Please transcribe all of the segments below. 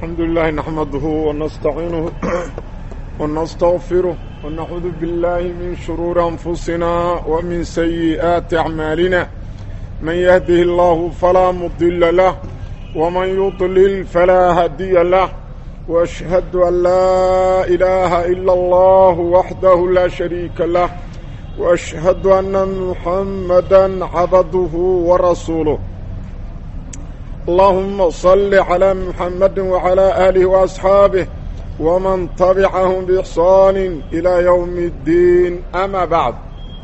الحمد لله نحمده ونستعينه ونستغفره ونعوذ بالله من شرور أنفسنا ومن سيئات أعمالنا من يهده الله فلا مضل له ومن يضلل فلا هدي له وأشهد أن لا إله إلا الله وحده لا شريك له وأشهد أن محمدا عبده ورسوله اللهم صل على محمد وعلى آله وأصحابه ومن تبعهم بإحصان إلى يوم الدين أما بعد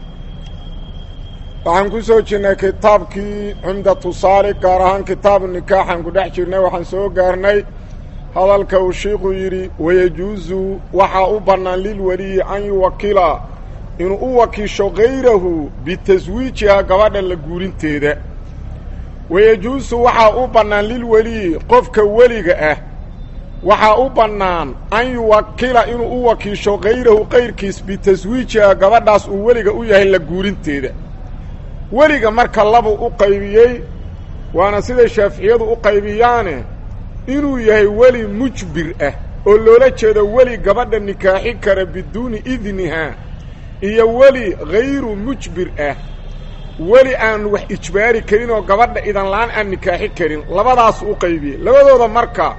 waxaan ku soo jirnay kitaabkii cumdatu saali gaar ahaan kitaabu nikaaxaan ku dhex jirnay waxaan soo gaarnay hadalka uu shiiku yidhi wayajuusu waxaa u bannaan lilweliyi an yuwakila inuu u wakiisho kayrahu bitaswiijiha gabadha la guurinteeda wayajuusu waxaa u bannaan lilweliyi qofka weliga ah waxaa u bannaan an yuwakila inuu u wakiisho kayrahu kayrkiis bitaswiijiha gabadhaas uu weliga u yahay la guurinteeda weliga marka labuu u qaybiyey waana siday shaaficiyadu u qaybiyaane inuu yahay weli mujbir ah oo loola jeedo weli gabadha nikaaxi kara biduuni idnihaa iyo weli hayru mujbir ah weli aan wax ijbaari karin oo gabadha idan la-aan aan nikaaxi karin labadaas u qaybiyey labadooda marka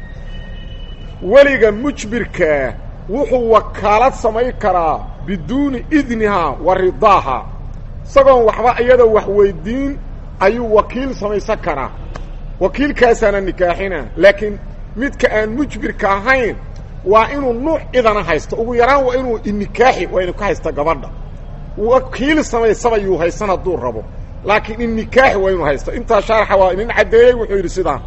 weliga mujbirkaa wuxuu wakaalad samayn karaa biduuni idnihaa wa ridaaha isagoon waxba iyadoo wax weydiin ayuu wakiil samaysan karaa wakiilkaasaana nikaaxina laakiin midka aan mujbirka ahayn waa inuu nuuc idana haysto ugu yaraan waa inuu inikaaxi waa inu ka haysta gabadha wakiil samaysaba yuu haysan hadduu rabo laakiin inikaaxi waa inuu haysto intaa shaarxa waa inin caddeeyey wuxuu yidhi sidaa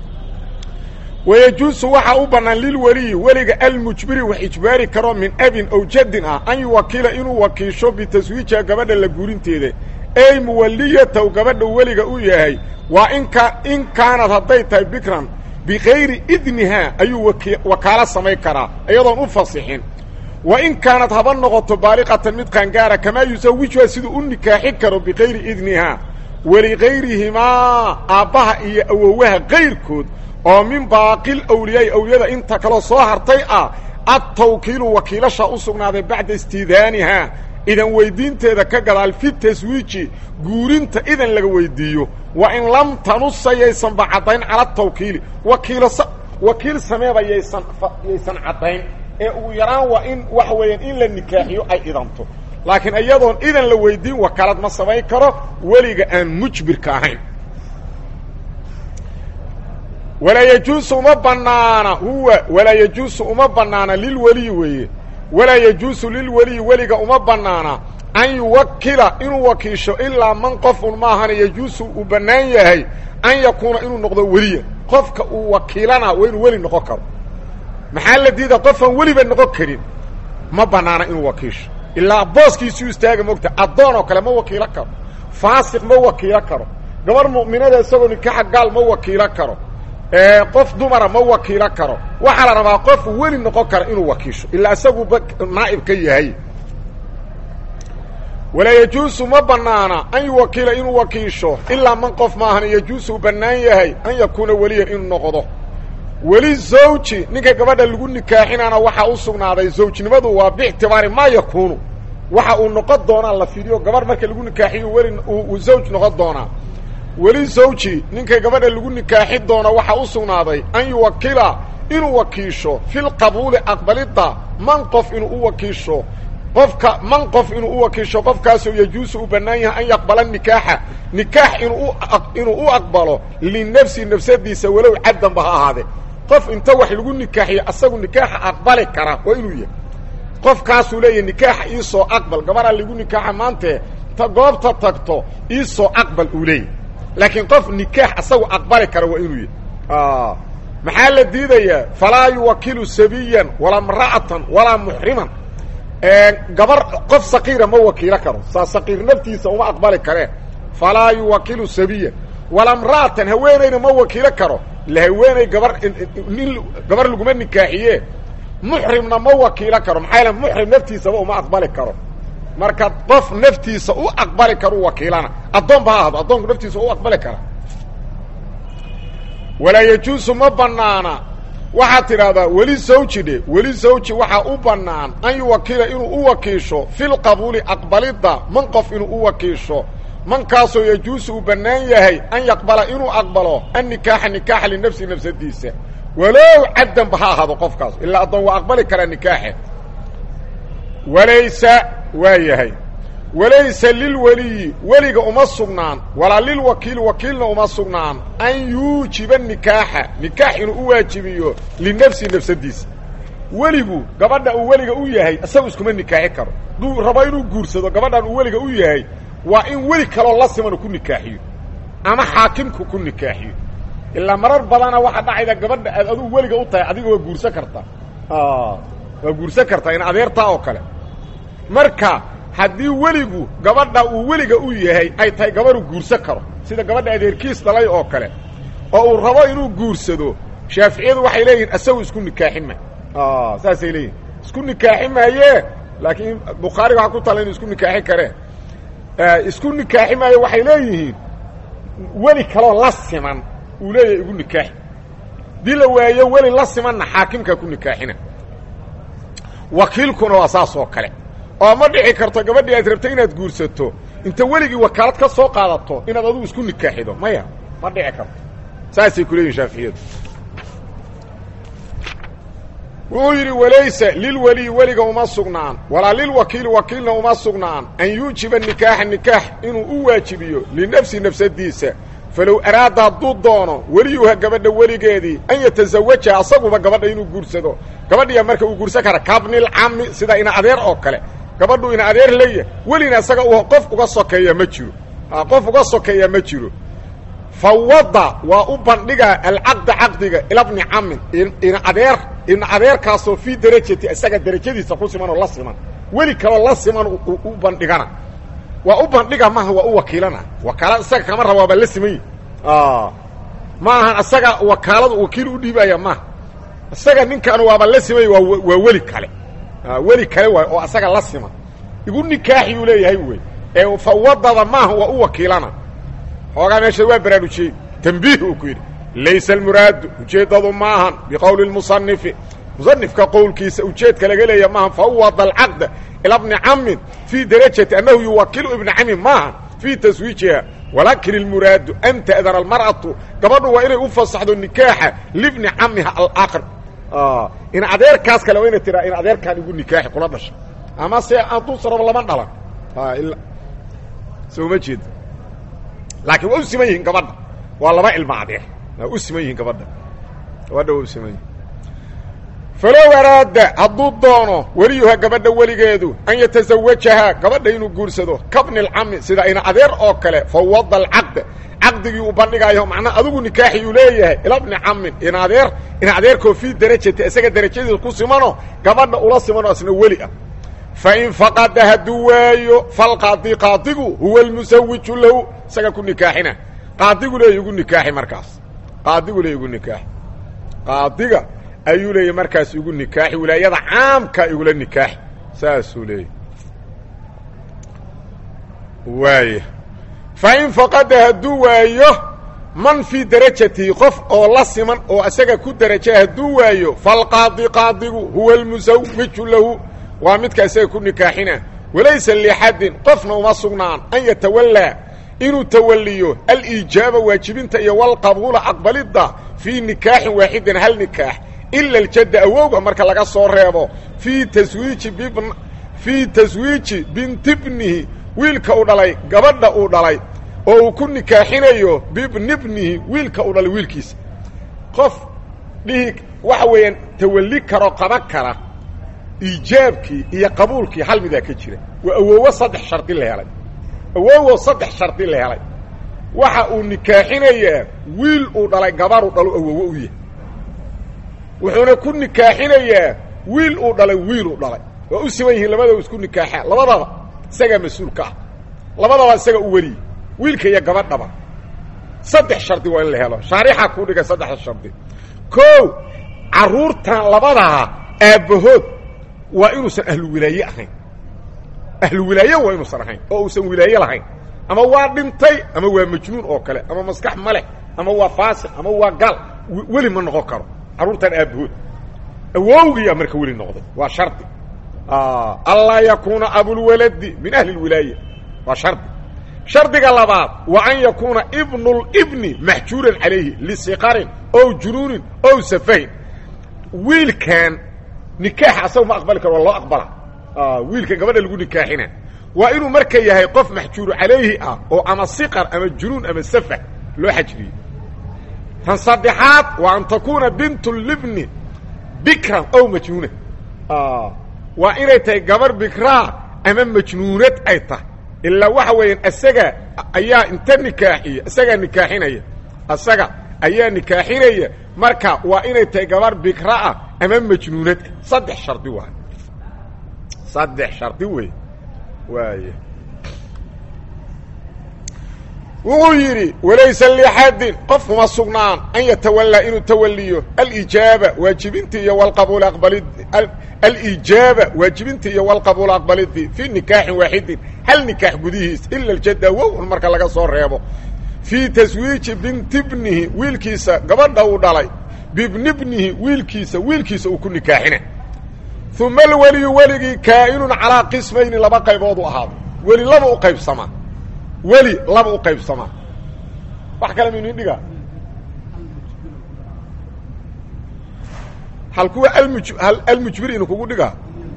wayajuusu waxaa u bannaan lilweliyi weliga almujbiri wax ijbaari karo min abin ow jaddin ah an yuwakiila inuu wakiisho bitaswiijiha gabadha la guurinteeda ey muwaliyatow gabadha weliga u yahay waa inka in kaanad hadday tahay bikran bikayri idnihaa ayuu wakaalo samayn karaa iyadoon u fasixin wa in kaanad haba noqoto baaliqatan mid qaangaara kamaa yusawijuha siduu u nikaaxi karo bikayri idnihaa waligayrihimaa aabbaha iyo awowaha kayrkood oo min baaqil awliyaai awliyada inta kaloo soo hartay ah adtawkiilu wakiilasha u sugnaaday bacda istiidaanihaa idan weydiinteeda ka gadaal fi taswiiji guurinta idan laga weydiiyo wa in lam tanusa yaysanba caddayn cala tawkiili wakiilas wakiil sameeba yaysan yaysan caddayn ee ugu yaraan waa in waxa weeyaan in la nikaaxiyo ay idanto laakiin iyadoon idan la weydiin wakaalad ma samayn karo weliga aan mujbirka ahayn walaa yajuusu uma banaana huwa walaa yajuusu uma banaana lilweliyi weeye walaa yajuusu lilweliyi weliga uma banaana an yuwakila inuu wakiisho ilaa man qofun maahana yajuusu uu bannaan yahay an yakuuna inuu noqdo weliya qofka uu wakiilana waa inuu weli noqon karo maxaa la diida qofaan weliba noqon karin ma banaana inuu wakiisho ilaa booskiisuu istaaga mogta addoon oo kale ma wakiilo karo faasiq ma wakiilo karo gabar mu'minada isagoo nikaaxa gaal ma wakiilo karo qof dumara ma wakiilo karo waxaa la rabaa qof weli noqon kara inuu wakiisho ilaa isaguuba naa'ib ka yahay walaa yajuusu ma banaana an yuwakiila inuu wakiisho ilaa man qof maahan yajuusu u bannaan yahay an yakuuna weliyan inuu noqdo weli zawji ninka gabadha lagu nikaaxinaana waxaa u sugnaaday zawjnimadu waa biictibaari maa yakuunu waxa uu noqon doonaa la fidiyo gabarh marka lagu nikaaxiyo weli uu zawj noqon doonaa weli zawji ninka gabadha lagu nikaaxi doono waxaa u sugnaaday an yuwakila inuu wakiisho filqabuuli aqbalidda man qof inuu u wakiisho qofka man qof inuu u wakiisho qofkaasoo yajuusu u bannaan yahay an yaqbala nikaaxa nikaax inuu inuu u aqbalo linafsi nafsadiisa walow caddanba ha ahaadee qof inta wax lagu nikaaxiyo asagu nikaaxa aqbali kara waa inuu yahay qofkaasuu leeyahay nikaaxa iisoo aqbal gabaraa lagu nikaaxa maantee ta goobta tagto iisoo aqbal uu leeyahy laakiin qof nikaax asagu aqbali kara waa inuu yahay maxaa la diidayaa falaa yuwakilu sabiyan walaa mra'atan walaa muxriman gabar qof saqiira ma wakiilo karo saa saqiir naftiisa uma aqbali kareen falaa yuwakilu sabiyan walaa mra'atan haweenayna ma wakiilo karo la haweenay gabar nin gabar laguma nikaaxiye muxrimna ma wakiilo karo maxaa yaele muxrim naftiisaba uma aqbali karo marka qof naftiisa u aqbali karu wakiilana addoon ba ha ahdo addoonku naftiisa u aqbali kara walaa yajuusu ma banaana waxaad tidhahdaa weli zawji dhe weli zawji waxaa u bannaan an yuwakiila inuu u wakiisho filqabuuli aqbalidda man qof inuu u wakiisho mankaasoo yajuusu uu bannaan yahay an yaqbala inuu aqbalo annikaaxa nikaaxa linafsi nafsadiisa walow caddanba ha ahaado qofkaas ilaa addoon waa aqbali karaa nikaaxe walaysa waa yahay walaysa lilweliyi weliga uma sugnaan walaa lilwakiili wakiilna uma sugnaan an yuujiba nikaaxa nikaax inuu u waajibiyo linafsi nafsadiisa weligu gabadha uu weliga u yahay isagu iskuma nikaaxi karo hadduu rabo inuu guursado gabadhan uu weliga u yahay waa in weli kaloo la simanu ku nikaaxiyo ama xaakimku ku nikaaxiyo ilaa marar badana waxaa dhacayda gabadha aad adugu weliga u tahay adiga waa guursan kartaa waa guursan kartaa in adeertaa oo kale marka haddii weligu gabadha uu weliga u yahay ay tahay gabadhu guursan karo sida gabadha adeerkiis dhalay oo kale oo uu rabo inuu guursado shaaficiyadu waxay leeyihin isagu isku nikaaxi ma saasay leeyihin isku nikaaxi maaye laakiin bukhaariga waxaa ku tala inu isku nikaaxi kareen isku nikaaxi maayo waxay leeyihiin weli kaloo la siman uu leeyahay igu nikaaxi dii la waayo weli la simanna xaakimkaa ku nikaaxina wakiilkuna waa saas oo kale oo ma dhici karto gabadhii aad rabtay inaad guursato inta weligii wakaalad ka soo qaadato inaad adugu isku nikaaxido maya ma dhici karto saasay ku leeyihin shaaficiyadu wuxuu yidhi walaysa lilweliyi weliga uma sugnaan walaa lilwakiili wakiilna uma sugnaan an yuujiba nikaaxa nikaax inuu u waajibiyo linafsi nafsadiisa falow araada hadduu doono weliyuha gabadha weligeedii an yatazawaja asaguba gabadha inuu guursado gabadhiya marka uu guursan kara kabnilcami sida ina adeer oo kale gabadhu ina adeer leeyahay welina isaga qof uga sokeeya ma jiro qof uga sokeeya ma jiro fawada waa u bandhigaa alcaqda caqdiga ila bni camin ina adeer ina adeerkaasoo fii darajati isaga darajadiisa ku siman oo la siman weli kaloo la siman u bandhigana waa u bandhiga maaha waa u wakiilana wakaalad isaga kama raba waaba la siman yi ma ahan isaga wakaaladu wakiil u dhiibaya maaha isaga ninkan waaba la simay waa waa weli kale weli kale waay oo isaga la siman igu nikaaxi uu leeyahay wey ee fawadada maaha waa u wakiilana xoogaa meesha waa baraarujiyey tambiih uu ku yidhi laysa almuraadu ujeeddadu maahan biqowli lmusanifi musanifka qowlkiisa ujeedka laga leeya maahan fawada alcaqda ila bni camin fii darajati annahu yuwakilu ibna camin maaha fii taswiijiha walaakin ilmuraadu an ta'dana almar'atu gabadhu waa inay u fasaxdo nikaaxa libni camiha alaqr in adeerkaas kale waa inay tiraa in adeerkaan igu nikaaxi kula dhasha ama se hadduusa rabo lama dhalan soo ma jeeda laakiin waa u siman yihiin gabadha waa laba ilma adeer waa u siman yihiin gabadha gabadha waa u siman yihin falow araada hadduu doono weliyuha gabadha weligeedu an yatazawajahaa gabadha inuu guursado kabni lcami sida ina adeer oo kale fawada alcaqda caqdigii uu bandhigayo macnaa adigu nikaaxi uu leeyahay ila bni camin in adeer in adeerkoo fii darajati isaga darajadiisa ku simano gabadha ula simano isna weli ah fain faqada hadduu waayo falqaadi qaadigu huwa almusawiju lahu isaga ku nikaaxina qaadigu leeya igu nikaaxi markaas qaadigu leeya igu nikaaxi qaadiga ayuu leeya markaas igu nikaaxi wilaayada caamka igula nikaaxi saasuu leeya waaya fain faqada hadduu waayo man fii darajatihi qof oo la siman oo isaga ku daraja hadduu waayo falqaadi qaadigu huwa almusawiju lahu waa midka isaga ku nikaaxina walaysa liaxadin qofna uma sugnaan an yatawallaa inuu tawalliyo aliijaaba waajibinta iyo walqabuula aqbalidda fii nikaaxin waaxidin hal nikaax ila aljadda awowga marka laga soo reebo fii taswiiji bibn fii taswiiji binti bnihi wiilka uu dhalay gabadha uu dhalay oo uu ku nikaaxinayo bibni bnihi wiilka uu dhalay wiilkiisa qof dhihi waxa weeyaan tawalli karo qaban kara iijaabkii iyo qabuulkii hal midaa ka jira waa awowo saddex shardi la helay awowo saddex shardi la helay waxa uu nikaaxinayaa wiil uu dhalay gabaruu dhalo awowo u yahay wuxuuna ku nikaaxinayaa wiil uu dhalay wiil uu dhalay waa u siman yihiin labadaba isku nikaaxaa labadaba isagaa mas-uulka ah labadaba isaga u weliye wiilka iyo gabadhaba saddex shardi waa in la helo shaarixa kuu dhigay saddexda shardi o carruurtan labadaa aabbahood waa inuusan ahlu wilaaye ahayn ahlu wilaaye waa inuusan ahayn oo uusan wilaaye lahayn ama waa dhintay ama waa majnuun oo kale ama maskax ma leh ama waa faasiq ama waa gaal weli ma noqon karo carruurtan aabbahood awowgiyaa marka weli noqday waa shardi anlaa yakuuna abulwaladi min ahli lwilaaya waa shardi shardiga labaad wa an yakuuna ibnulibni maxjuuran calayhi lisiqarin ow junuunin ow safahin wiilkan nikaax asaga ma aqbali karo waa loo aqbala wiilkan gabadha lagu nikaaxina waa inuu marka yahay qof maxjuuru calayhi ah oo ama siqar ama junuun ama safah loo xajriyey tan saddexaad waa an takuuna bintu libni bikran ow majnuuna waa inay tahay gabar bikraa ama majnuunad ay tahay ilaa waxa weeyaan isaga ayaa inta nikaaxiya isagaa nikaaxinaya isaga ayaa nikaaxinaya marka waa inay tahay gabar bikra ah ama majnuunad saddex shardi waay saddex shardi wey waay wuxuu yidhi walaysa lixadin qof kuma sugnaan an yatawallaa inuu tawaliyo alijaaba waajibinta iyo walqabuul aqbalid alijaaba waajibinta iyo walqabuul aqbalidii fii nikaaxin waaxidin hal nikaax gudihiis ila aljadda wowun marka laga soo reebo fii taswiiji binti bnihi wiilkiisa gabadha uu dhalay bibni bnihi wiilkiisa wiilkiisa uu ku nikaaxina uma alweliyu weligii kaa'inun calaa qismayni laba qaybood u ahaado weli laba u qaybsamaa weli laba u qaybsamaa wax kale maynu indhigaa hal kuwa almuj almujbir inu kugu dhigaa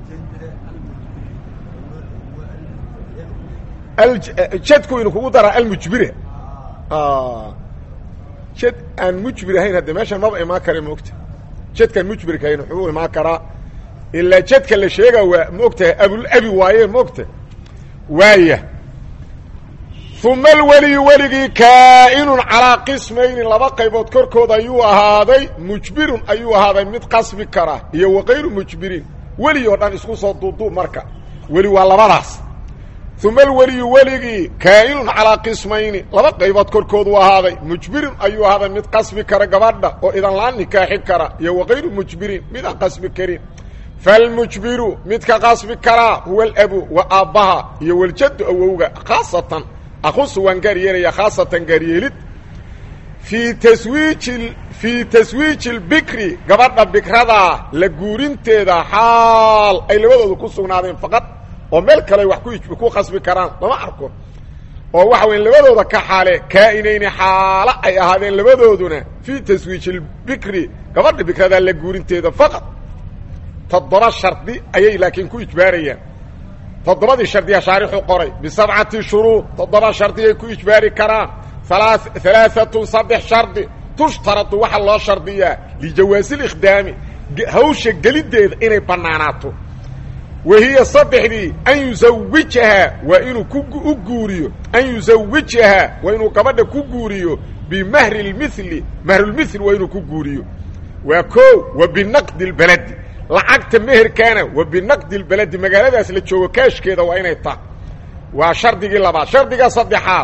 jadku inu kugu daraa almujbire jad aan mujbir ahayn hadde meeshan maba imaan kare maogta jadkaan mujbirka ahayn wuxuu imaan karaa ilaa jadka la sheega waa ma ogtahay abulabi waayeen ma ogta waaya uma alweliyu weligii kaa'inun calaa qismayni laba qaybood korkooda ayuu ahaaday mujbirun ayuu ahaaday mid qasbi kara iyo wakayru mujbirin weli oo dhan isku soo duuduub marka weli waa labadaas uma alweliyu weligii kaa'inun calaa qismayni laba qaybood korkoodu ahaaday mujbirun ayuu ahaaday mid qasbi kara gabadha oo idan laan nikaaxi kara iyo wakayru mujbirin mid aan qasbi karin falmujbiru midka qasbi karaa huwa alabu wa aabbaha iyo waljaddu awowga khaasatan aqusu waan gaar yeelaya khaasatan gaaryeelid fii taswiiji fii taswiiji lbikri gabadha bikradaa la guurinteeda xaal ay labadooda ku sugnaadeen faqad oo meel kale wax ku ku qasbi karaan lama arko oo waxa weya labadooda ka xaale kaa'inayni xaalo ay ahaadeen labadooduna fii taswiiji lbikri gabadha bikradaa la guurinteeda faqad toddoba shardi ayay laakiin ku ijbaarayaan toddobadii shardiya shaarixu qoray bisabcati shuruud toddoba shardiyay ku ijbaari karaan alaaatun saddex shardi tushtaradu waxaa loo shardiyaa lijawaasi likhdaami hawsha geliddeeda inay bannaanaato wa hiya saddexdii an yusawijahaa waa inuu ku guuriyo an yusawijahaa waa inuu gabadha ku guuriyo bimahri lmili mahrulmil waa inuu ku guuriyo waa koo wa binaqdi lbaladi lacagta meherkaana wa binaqdi lbaladi magaaladaas la joogo kaashkeeda waa inay tahay waa shardigii labaad shardiga saddexaad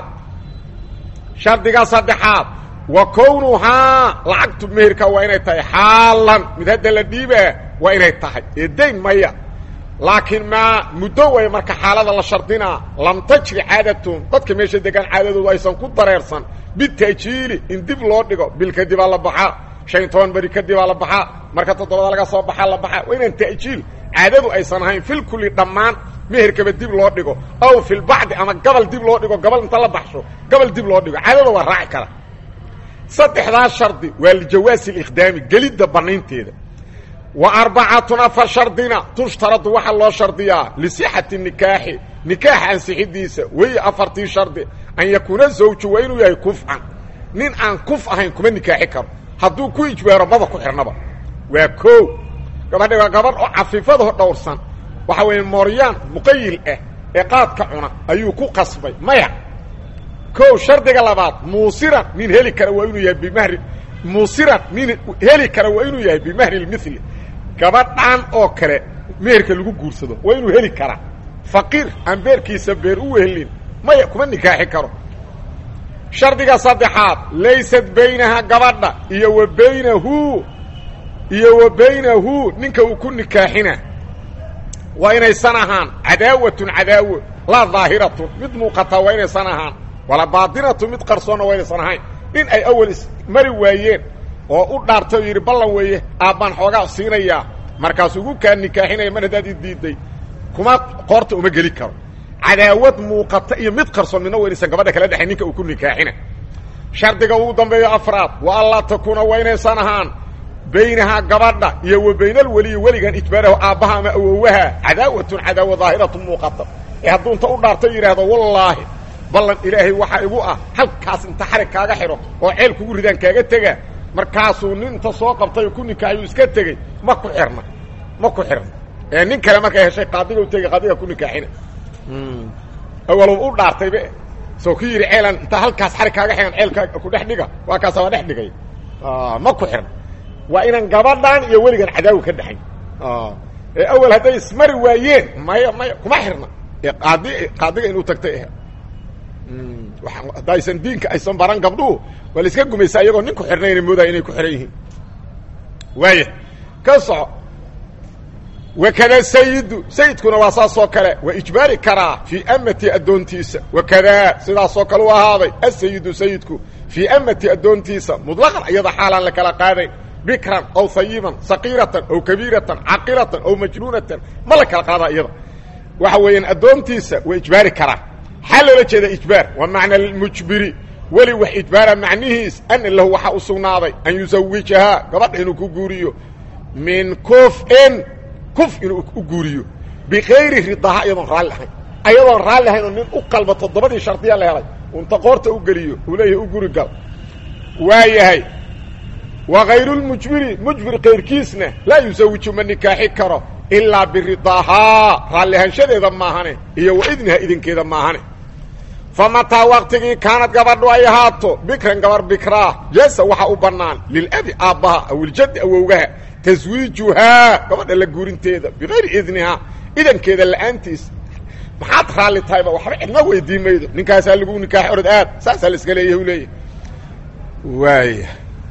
shardiga saddexaad wa kownuhaa lacagtu meherka waa inay tahay xaalan mid hadda la dhiibaa waa inay tahay ee dayn maya laakiin maa muddo way marka xaalada la shardinaa lam tajri caadatum dadka meesha degaan caadadoodu aysan ku dareersan bitaajiili in dib loo dhigo bil kadibaa la baxaa shan iyo toban beri kadibaa la baxaa marka toddobada laga soo baxaa la baxaa waa inaan ta'jiil caadadu aysan ahayn fil kulli dhammaan meherkaba dib loo dhigo aw filbacdi ama gabal dib loo dhigo gabal inta la baxsho gabal dib loo dhigo caadada waa raaci kara saddexdaas shardi waa lijawaasi likhdaami gelidda bannaynteeda wa arbacatun afar shardina tushtaradu waxaa loo shardiyaa lisixati nikaaxi nikaaxa ansixidiisa weeye afartii shardi an yakuuna zawju waa inuu yahay kufcan nin aan kuf ahayn kuma nikaaxi karo hadduu ku ijbaaro maba ku xidhnaba waa koo gabadha waa gabadh oo cafiifadaho dhowrsan waxa weeye mooryaan muqayil ah ee qaadka cuna ayuu ku qasbay maya kow shardiga labaad muusiran nin heli kara waa inuu yahay bimahri muusiran nin heli kara waa inuu yahay bimahri lmili gabadhan oo kale meherka lagu guursado waa inuu heli karaa faqiir aan beerkiisa beer u wehelin maya kuma nikaaxi karo shardiga saddexaad laysat baynaha gabadha iyo wa baynahu iyo wa baynahu ninka uu ku nikaaxina waa inaysan ahaan cadaawatun cadaawo laa daahiratun mid muuqataa waa inaysan ahaan wala baatinatu mid qarsoonna waa inaysan ahayn nin ay awal ismari waayeen oo u dhaartay oo yidhi ballan weeye aabbaan xoogaa siinayaa markaasuu ugu kaa nikaaxinaya mar haddaad i diidday kuma qoorta uma geli karo cadaawad muuqata iyo mid qarsoon midna waynaysan gabadha kala dhexay ninka uu ku nikaaxina shardiga ugu dambeeyo afraad wa allaa takuuna waa inaysan ahaan baynahaa gabadha iyo wa baynal weliyi weligan ijbaarahu aabbaha ama awowaha cadaawatun cadaawa daahiratu muuqata ee hadduu inta u dhaarto yidhaahdo wallaahi ballan ilaahay waxaa igu ah halkaas inta xarig kaaga xidho oo ceel kugu ridaan kaaga tega markaasuu nin inta soo qabtay oo ku nikaaxiyuu iska tegey ma ku xirna ma ku xirna ee nin kale markay heshay qaadiga u tegey qaadiga ku nikaaxina awalow u dhaartaybe soo ku yidhi ceelan inta halkaas xarig kaaga xihan ceelka ku dhex dhiga waa kaasa waa dhex dhigay ma ku xirna waa inaan gabadhan iyo weligan cadaawi ka dhexayn ee awel hadday ismari waayeen maya maya kuma xirna ee qaadi qaadiga inuu tagtay ah hadda aysan diinka aysan baran gabdhuhu waa la iska gumaysaa iyagoo nin ku xirnayna moodaya inay ku xihan yihiin waaya ka soco wakada sayidu sayidkuna waa saasoo kale waa ijbaari karaa fii amati addoontiisa wakadaa sidaasoo kale u ahaaday asayidu sayidku fii amati addoontiisa muطlaqan iyada xaalaan la kala qaadayn bikran aw hayiban saqiiratan aw kabiiratan caqilatan aw majnuunatan ma la kala qaada iyada waxa weeyaan addoontiisa waa ijbaari karaa xaa loola jeeda ijbaar waa macna mujbiri weli wax ijbaara macnihiis ana lahu waxaa u sugnaaday an yusawijahaa gabadha inuu ku guuriyo min kufin kuf inuu u guuriyo bikayri ridaha iyadoon raalli ahayn ayadoon raalli ahayn oo nin u qalba toddobadii shardiya la helay unta qoorta u geliyo uu leeyahay u guri gal waa yahay wa kayrulmujbiri mujbir kayrkiisna laa yusawiju ma nikaaxi karo ilaa biridaahaa raalli ahaanshadeeda maahane iyo wa idniha idinkeeda maahane fa mataa waqtigii kaanad gabadhu ay ahaato bikran gabar bikraa jasa waxaa u bannaan lilabi aabbaha aw iljaddi awowgaha taswiijuhaa gabadha la guurinteeda bikayri idnihaa idankeeda la'aantiis maxaad raalli tahayba waxba cidna weydii maydo ninkaasaa lagu nikaax orod aad saasaa la iska leeyahy u leeyahy waaya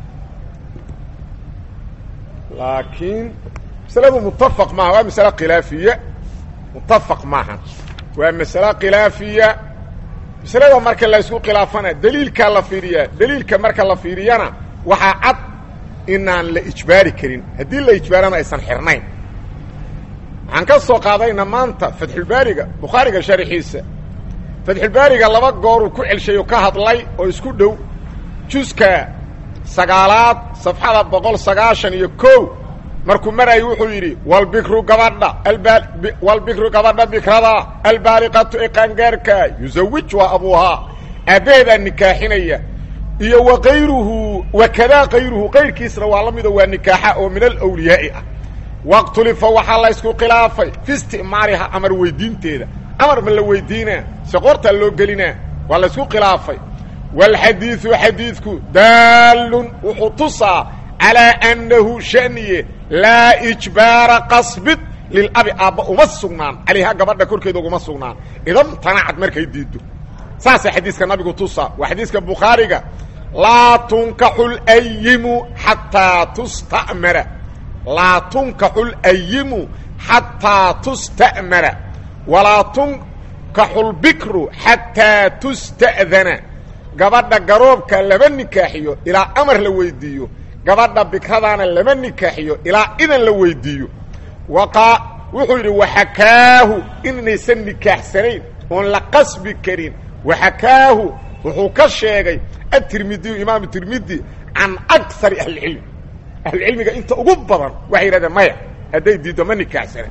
laakiin masaladu mutafaq maaha waa masale khilaafiya mutafaq maaha waa masale khilaafiya masalada marka la isku khilaafana daliilkaa la fiiriyaa daliilka marka la fiiriyana waxaa cad inaan la ijbaari karin haddii la ijbaarana aysan xirnayn waxaan ka soo qaadayna maanta fatxulbaariga bukhaariga sharxiisa fatxulbaariga laba gooruu ku celshay oo ka hadlay oo isku dhow juska sagaalaad safxada boqol sagaashan iyo kow markuu marayo wuxuu yidhi walbikru gabadha walbikru gabadha bikrada albaaliqatu ee qaangaarka yusawij waa abuuhaa aabbaheedaa nikaaxinaya iyo wa kayruhu wakadaa kayruhu kayrkiisna waa la mido waa nikaaxa oo min alawliyaa'i ah waqtulifa waxaa la ysku khilaafay fi isticmaariha amar weydiinteeda amar ma la weydiinaa se qoortaa loo gelinaa waa la ysku khilaafay wاlxadiiثu xadiidku daalun wuxuu tusaa calىa annahu shaniye laa ijbaara qasbid lilabi aabba uma sugnaan calayha gabadha korkeeda uguma sugnaan idan tanacad markay diiddo saasaa xadiiska nabigu tusaa waa xadiiska bukhaariga laa tunkaxu layimu xataa tustamara laa tunkaxu layimu xataa tusta'mara walaa tunkaxu lbikru xataa tusta'dana gabadha garoobka lama nikaaxiyo ilaa amar la weydiiyo gabadha bikradaana lama nikaaxiyo ilaa idan la weydiiyo waqa wuxuu yidhi waxakaahu inaysan nikaaxsanayn oon la qasbi karin waxakaahu wuxuu ka sheegay atirmidiyu imaamu tirmidi can akari ahlicilmi ahlucilmiga inta ugu badan waxay yidhahdeen maya hadday diiddo ma nikaaxsana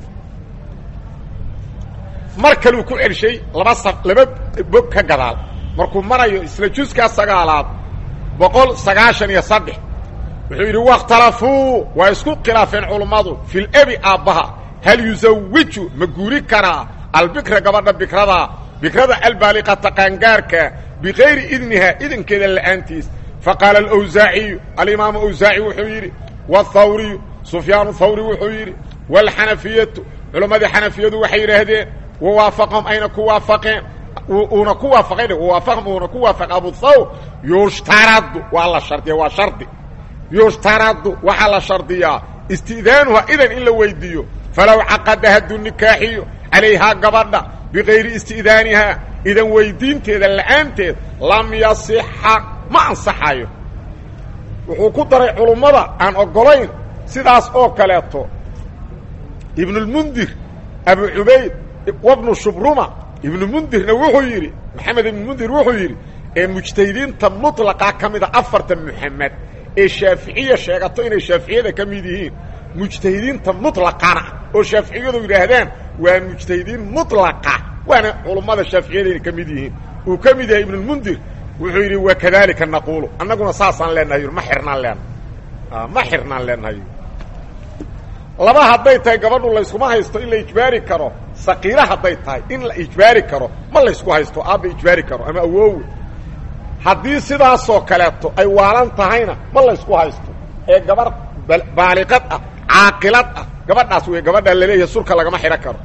mar kaluu ku celshay laba sa laba bog ka gadaal markuu marayo isla juskaa sagaalaad boqol sagaashan iyo saddex wuxuu yidhi waاkhtalafuu waa isku khilaafeen culummadu fi lebi aabbaha hal yusawiju ma guuri karaa albikra gabadha bikrada bikrada albaaliqata qaangaarka bikayri idniha idankeeda la'aantiis faqaala alawsaaciyu alimaamu awsaaci wuxuu yidhi wاthawriyu sufyaanu thawri wuxuu yidhi wاlxanafiyatu culammadii xanafiyadu waxay yidhaahdeen wawaafaqahum ayna ku waafaqeen uuna ku waafaqayn wawaafaqahum uuna ku waafaq abuthawr yushtaradu waa la shardiya waa shardi yushtaradu waxaa la shardiyaa istidaanuha idan in la weydiiyo falow caqada hadduu nikaaxiyo calayhaa gabadha bikayri isti'daanihaa idan weydiinteeda la'aanteed lam yasixa ma ansaxayo wuxuu ku daray culummada aan oggolayn sidaas oo kaleeto ibnulmundir abu cubayd wabnu shubruma ibnumundirna wuxuu yidhi maxamed ibnumundir wuxuu yidhi ee mujtahidiinta mutlaqa ka mida afartan muxamed ee shaaficiya sheegato inay shaaficiyada ka mid yihiin mujtahidiinta mutlaqana oo shaaficiyadu yidhaahdaan waa mujtahidiin mutlaqa waana culummada shaaficiyada inay ka mid yihiin uu ka mid yahay ibnulmundir wuxuu yidhi wakadalika naquulu annaguna saasaan leenahay ma xirnaan leenahay ma xirnaan leenahay laba hadday tahay gabadhu layskuma haysto in la ijbaari karo saqiira hadday tahay in la ijbaari karo ma laysku haysto aabba ijbaari karo ama awoowe haddii sidaasoo kaleeto ay waalan tahayna ma laysku haysto ee gabar baaliqad ah caaqilad ah gabadhaas wey gabadhaa laleeyahay surka lagama xidhan karo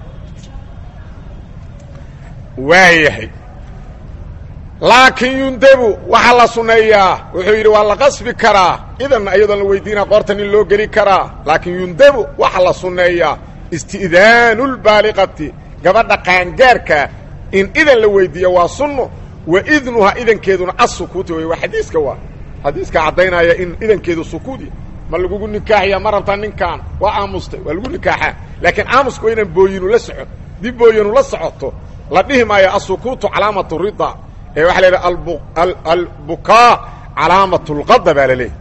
waayahay laakiin yundabu waxaa la sunneeyaa wuxuu yidhi waa la qasbi karaa idanna iyadoon la weydiina qoorta nin loo geli karaa laakiin yundabu waxaa la sunneeyaa isti'daanu lbaaliqati gabadha qaangaarkaa in idan la weydiiya waa sunno wa idnuhaa idankeeduna assukuuti wey waa xadiiska waa xadiiska caddaynaya in idankeedu sukuudi ma lagugu nikaaxaya ma rabtaa ninkaan waa aamustay waa lagu nikaaxaa laakiin aamusku waa inaan booyinu la socon dib booyinu la socoto la dhihi maayo asukuutu calaamatu rida ee waxaa la yidhaha albukaa calaamatu lqada baa la leeyahy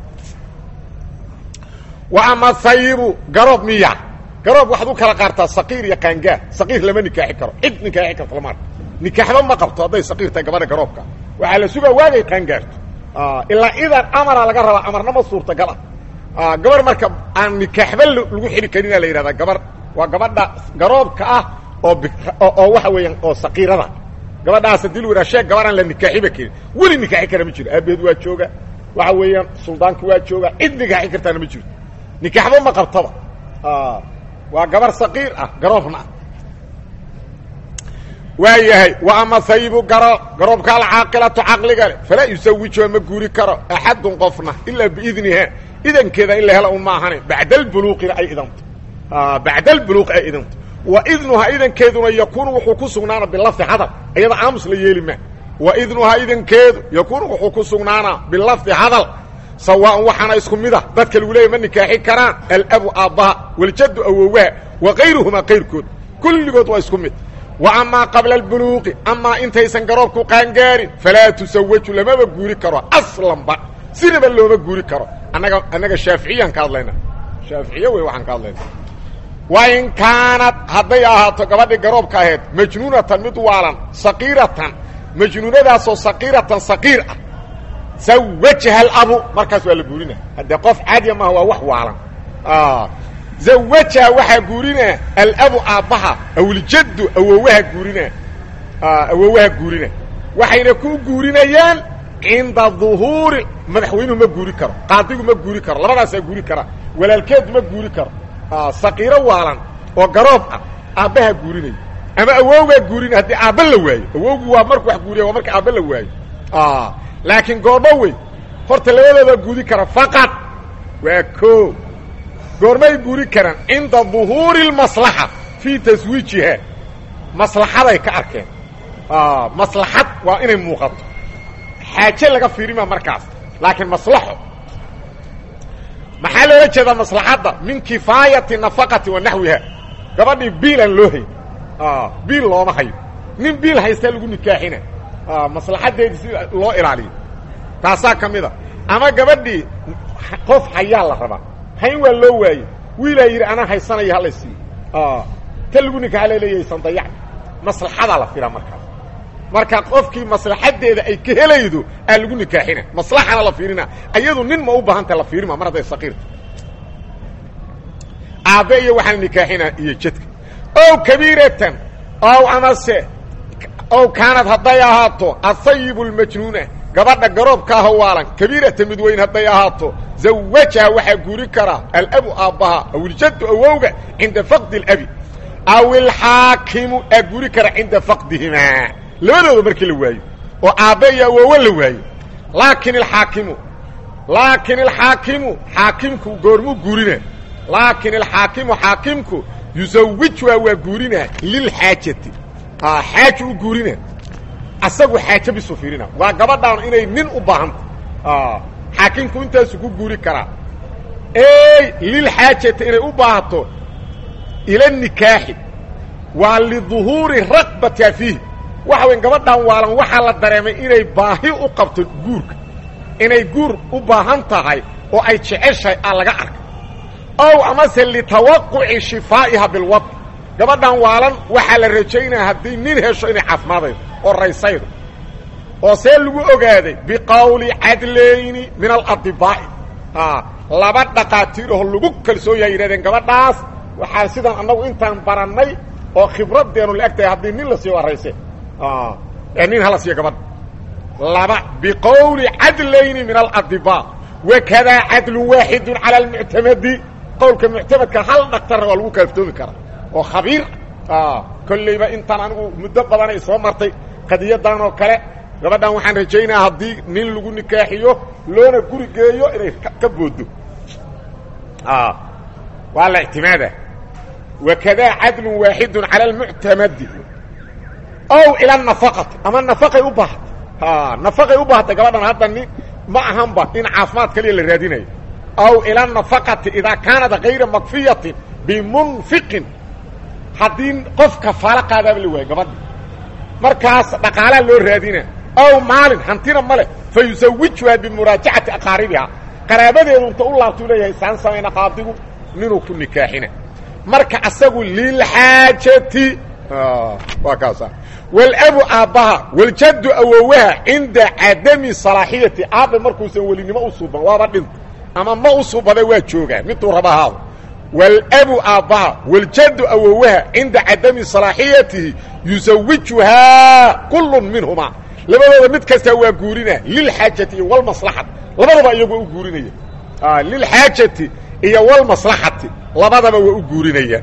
wa ama hayibu garoob miya garoob waxaad u kala qaartaa saqiir iyo qaangaar saqiir lama nikaaxi karo cid nikaaxi karta lama arko nikaaxba ma qabto hadday saqiir tahay gabadha garoobka waxaa la sugaa waagay qaangaarto ilaa idan amara laga rabaa amarna ma suurtagal ah gabar marka aan nikaaxba lagu xidhi karina la yidhahdaa gabar waa gabadha garoobka ah oo oo waxa weeyaan oo saqiirada gabadhaas hadii lu yidhaha sheeg gabaraan la nikaaxiba karin weli nikaaxi kara ma jiro aabeed waa jooga waxa weeyaan suldaanki waa jooga cid nikaaxi kartaana ma jirto nikaaxba ma qabtaba waa gabar saqiir ah garoobna ah waa yahay wa ama hayibu garoob garoobka alcaaqilatu caqliga le falaa yusawijuha ma guuri karo axadun qofna ilaa biidniha idankeeda in la helo un maahane bacda albuluuqina ay idanto bacda albuluuqi ay idanto wa idnuhaa idankeeduna yakuunu wuxuu ku sugnaana bilafdi hadal iyada aamus la yeeli maa wa idnuhaa idankeedu yakuunu wuxuu ku sugnaanaa bilafdi hadal sawaaءan waxaana isku mid a dadka lagu leeyay ma nikaaxi karaan alabu aabbaha waljaddu awowaha wa kayruhumaa kayrkood kulligood waa isku mid wa amaa qabla albuluuqi amaa intaysan garoobku qaangaarin falaa tusawaju lamaba guuri karo aslanba sinaba looma guuri karo annaga annaga shaaficiyaan ka hadlayna shaaficiye wey waxaan ka hadlayna wa in kaanad hadday ahaato gabadhii garoobka ahayd majnuunatan mid waalan saqiiratan majnuunadaasoo saqiiratan saqiir ah zawajha alabu markaas waa la guurina haddee qof caadiya maaha waa wax waalan zawajha waxaa guurina alabu aabbaha awljaddu awowaha guurina awowaha guurina waxayna ku guurinayaan cinda duhuuri madaxweynuhu ma guuri karo qaadigu ma guuri karo labadaasaa guuri karaa walaalkeed ma guuri karo saqiiro waalan oo garoob ah aabbaha guurinaya ama awowgaa guurinaya haddii aabba la waayo awowgu waa marku wax guuriya waa marka aabba la waayo laakiin goormo wey horta labadooda guudi kara faqad waa ko goormay guuri karaan cinda duhuuri اlmaslaxa fii taswiijiha maslaxaday ka arkeen maslaxad waa inay muuqato xaaje laga fiirima markaas laakiin maslaxo maxaa loola jeedaa maslaxadda min kifaayati nafaqati wa naxwiha gabadhii biilaan loo hay biil looma hayo nin biil haystaa lagu nikaaxina maslaxaddeedii si loo ilaaliyo taasaa ka mid a ama gabadhii qof hayaa la rabaa hayn waa loo waaye wiilaa yidhi anaa haysanaya hala siiyo ta lagu nikaaxa laleeyaysan dayacni maslaxadaa la filaa markaas marka qofkii maslaxaddeeda ay ka helaydo aa lagu nikaaxina maslaxana la fiirina ayadu nin ma u baahanta la fiirima mar hadday saqiirta aabbe iyo waxaan nikaaxina iyo jadka ow kabiiratan ow amase ow kaanad hadday ahaato asayibu lmajnuuna gabadha garoobka aho waalan kabiirata mid weyn hadday ahaato zawajha waxaa guuri karaa alabu aabbaha aw iljaddu awowga cinda faqdi اlabi aw ilxaakimu aa guuri kara cinda faqdihimaa labadooda markii la waayo oo aabbe iyo awowo la waayo laakin alxaakimu laakin alxaakimu xaakimku goormuu guurina laakin alxaakimu xaakimku yusawijha waa guurina lilxaajati xaaji u guurina asagu xaaje bisu fiirina waa gabadhaan inay nin u baahanta xaakimku intaasu ku guuri karaa ey lilxaajati inay u baahato ila nikaaxi waa liduhuuri raqbatiha fiihi waxa weyn gabadhan waalan waxaa la dareemay inay baahi u qabto guurka inay guur u baahan tahay oo ay jeceshahay aa laga arkay ow amase litawaquci shifaa'iha bilwad gabadhan waalan waxaa la rajaynaya haddii nin hesho inay caafimaadaydo oo raysaydo oo see lagu ogaaday biqowli cadlayni min aladibaa'i laba dhaqaatiir oo lagu kalsoon yahay yidhahdeen gabadhaas waxaa sidaan annagu intaan barannay oo khibraddeenu la eg tahay haddii nin la siiyo waa rayse ee nin hala siiyo gabadha laba biqowli cadlayni min aladibaa wakadaa cadlun waaxidun cala almuctamadi qowlka muctamadka hal dhaktarna waa lagu kaaftoomi karaa oo khabiir kollayba intaan anigu muddo badanay soo martay qadiyadan oo kale gabadhan waxaan rajaynaya haddii nin lagu nikaaxiyo loona guri geeyo inay ka booddo waa la ictimaada wakadaa cadlun waaxidun cala almuctamadi ow ila nafaqati ama nafaqay u baahatay nafaqay u baahatay gabadhan hadda nin ma ahanba in caafimaad kaliya la raadinayo aw ila nafaqati idaa kaanat kayra makfiyatin bimunfiqin haddii qof kafaalo qaadaaba la waayo gabadha markaas dhaqaalaa loo raadina aw maalin hantina ma leh fa yusawijuhaa bimuraajacati aqaaribiha qaraabadeedu inta u laabtuu leeyahay saan samayna qaadigu ninuu ku nikaaxina marka asagu lilxaajati waa kaasa walabu aabbaha waljaddu awowaha cinda cadami salaaxiyati aabbe markuusan welinimo u suuban waaba dhinta ama ma u suubada waa joogaa miduu raba haado walabu aabbaha waljaddu awowaha cinda cadami salaaxiyatihi yusawijuhaa kullun minhumaa labadooda mid kastaa waa guurina lilxaajati iyo walmaslaxati labadaba iyagu waa u guurinaya lilxaajati iyo walmaslaxati labadaba waa u guurinaya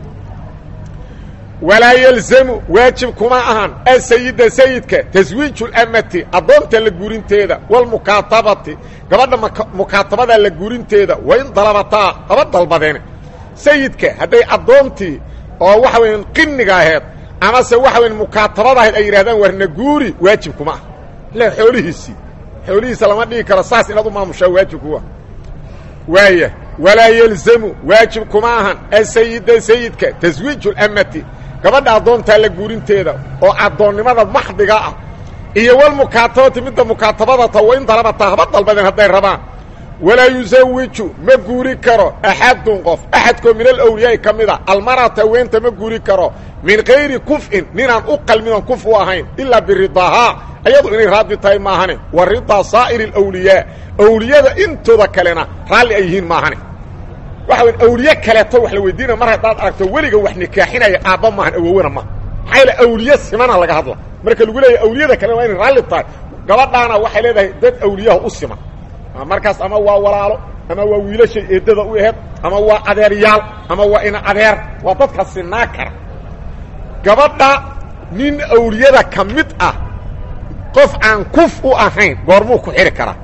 walaa yalzamu waajib kuma ahan asayida sayidka taswiiju lamati addoonta la guurinteeda walmukaatabati gabadha mukaatabada la guurinteeda wain dalabataa haba dalbadeene sayidka hadday addoontii oo waxa weya qiniga aheed amase waxa weya mukaatabada ahayd ay yidhahdaan warna guuri waajib kuma ah ila xoolihiisii xoolihiisa lama dhigi karo saas inaad u maamushaa waajib kuwa waaya walaa yalzamu waajib kuma ahan asayida sayidka taswiiju lamati gabadha addoontaa la guurinteeda oo addoonnimada maxdiga ah iyo walmukaatabati midda mukaatabada ta wain dalabataa haba dalbadeen hadday rabaan walaa yusawiju ma guuri karo axadun qof axadkoo min alawliyaai ka mida almarata haweenta ma guuri karo min kayri kuf'in ninaan u qalmin oon kuf u ahayn ilaa biridaahaa ayadu inay raadi tahay maahane wa ridaa saa'iri alawliyaa awliyada intooda kalena raalli ay yihiin maahane waxa wey awliye kaleeto wax la weydiinaya mar haddaad aragto weliga wax nikaaxinaya aabba maahan awowena maaha maxaa yaele awliye simana laga hadla marka lagu leeyahy awliyada kalena waa inay raalli tahay gabadhaana waxay leedahay dad awliyaha u siman markaas ama waa walaalo ama waa wiilashay eedada u aheed ama waa adeeryaal ama waa ina adeer waa dadka sinaa kara gabadha nin awliyada ka mid ah qof aan kuf u ahayn goormuu ku xidhi karaa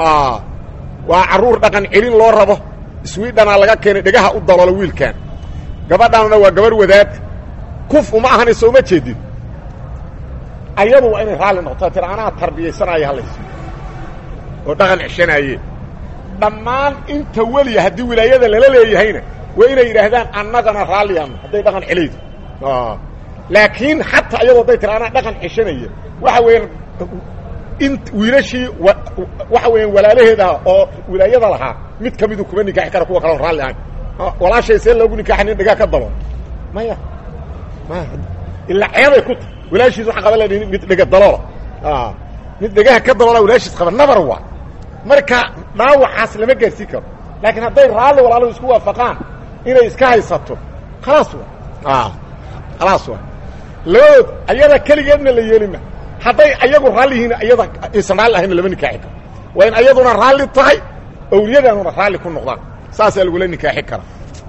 waa carruur dhaqan celin loo rabo swidhanaa laga keenay dhegaha u daloola wiilkan gabadhaanna waa gabarh wadaad kuf uma ahanayso uma jeedin ayadu waa inay raalli noqoto tira anaa tarbiyaysanaayo halaysi oo dhaqan ceshanaaye dhammaan inta weliya haddii wilaayada lala leeyahayna waa inay yidhaahdaan annagana raalliyaano hadday dhaqan celaydo laakiin xataa iyadoo hadday tira anaa dhaqan ceshanaya waxa weeyaan in wiilashii waxa weeyaan walaalaheeda oo wilaayada lahaa mid ka midu kuma nikaaxi kara kuwa kalon raalli ahayn walaashay see loogu nikaaxa nin dhegaa ka daloon maya maya ilaa ceebay ku tahy walaashiis waxaan qaban laha mid dhega daloola mid dhegaha ka daloola walaashiis qaba nabar waa marka dhaawacaas lama gaarsiin karo laakiin hadday raalli walaaluhu isku waafaqaan inay iska haysato khalaas wa khalaas wa labadood ayada keligeedna la yeelima hadday ayagu raalli yihiin ayada aysan raalli ahayna lama nikaaxi karo waa in ayaduna raalli tahay awliyadaanuna raalli ku noqdaan saasaa lagula nikaaxi kara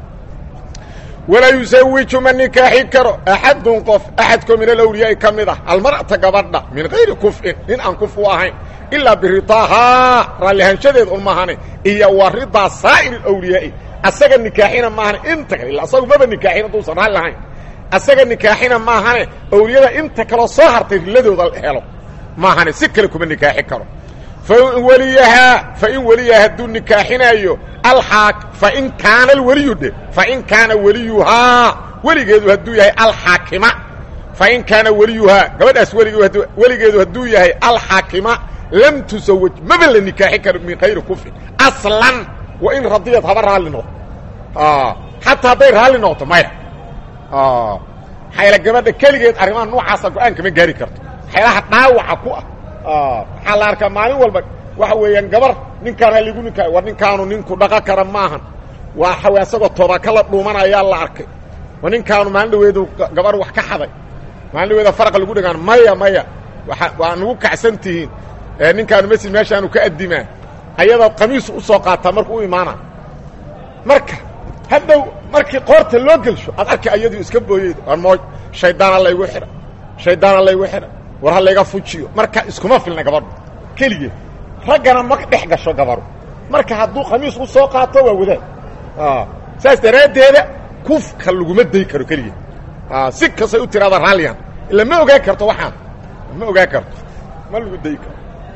walaa yusawiju ma nikaaxi karo axadun qof axadkoo min alawliyaai ka mid ah almar'ata gabadha min kayri kuf'in nin aan kuf u ahayn ilaa biridaahaa raallihaanshadeed un maahane iyo wa ridaa saa'ir alawliyaai asaga nikaaxina maahane inta kale illa asagu maba nikaaxin hadduusan raalli lahayn asaga nikaaxina maahane awliyada inta kaloo soo hartay riladooda helo maahane si kale kuma nikaaxi karo fain weliyahaa fain weliyaha hadduu nikaaxinaayo alaa fain kaana alweliyu dhe fain kaana weliyuhaa weligeedu hadduu yahay alxaakima fain kaana weliyuhaa gabadhaas weligeedu weligeedu hadduu yahay alxaakima lam tusawaj maba la nikaaxin karo min kayri kufrin aslan wa in radiyad haba raalli noqdo xataa hadday raalli noqoto maya maxaa gabadha keligeed arrimaha noocaasa go-aan kama gaari karto waxyaalaha dhaawaca ku ah waxaa la arkaa maalin walba waxa weeyaan gabar ninkaan ha ligu ninkaa war ninkaanu ninku dhaqan kara maahan waa xawe asagoo toobaka la dhuumanayaa la arkay war ninkaanu maalin dhaweedu gabar wax ka xaday maalin dhaweeda faraqa lagu dhagaan maya maya waa waa nagu kacsan tihiin ninkaanu masjid meeshaanu ka addimaa ayadaad qamiisu u soo qaataa markuu u imaana marka haddow markii qoorta loo gelsho aad arki ayadii iska booyeyd war mooj shaydaana laygu xidha shaydaana laygu xidha war ha layga fujiyo marka iskuma filna gabadhu keligeed raggana ma dhex gasho gabaru marka hadduu khamiis u soo qaato waa wadaad saas daraaddeeda kufka laguma day karo keligeed si kastay u tiraada raalliyan ila ma ogaan karto waxaan ma ogaan karto ma lagu day karo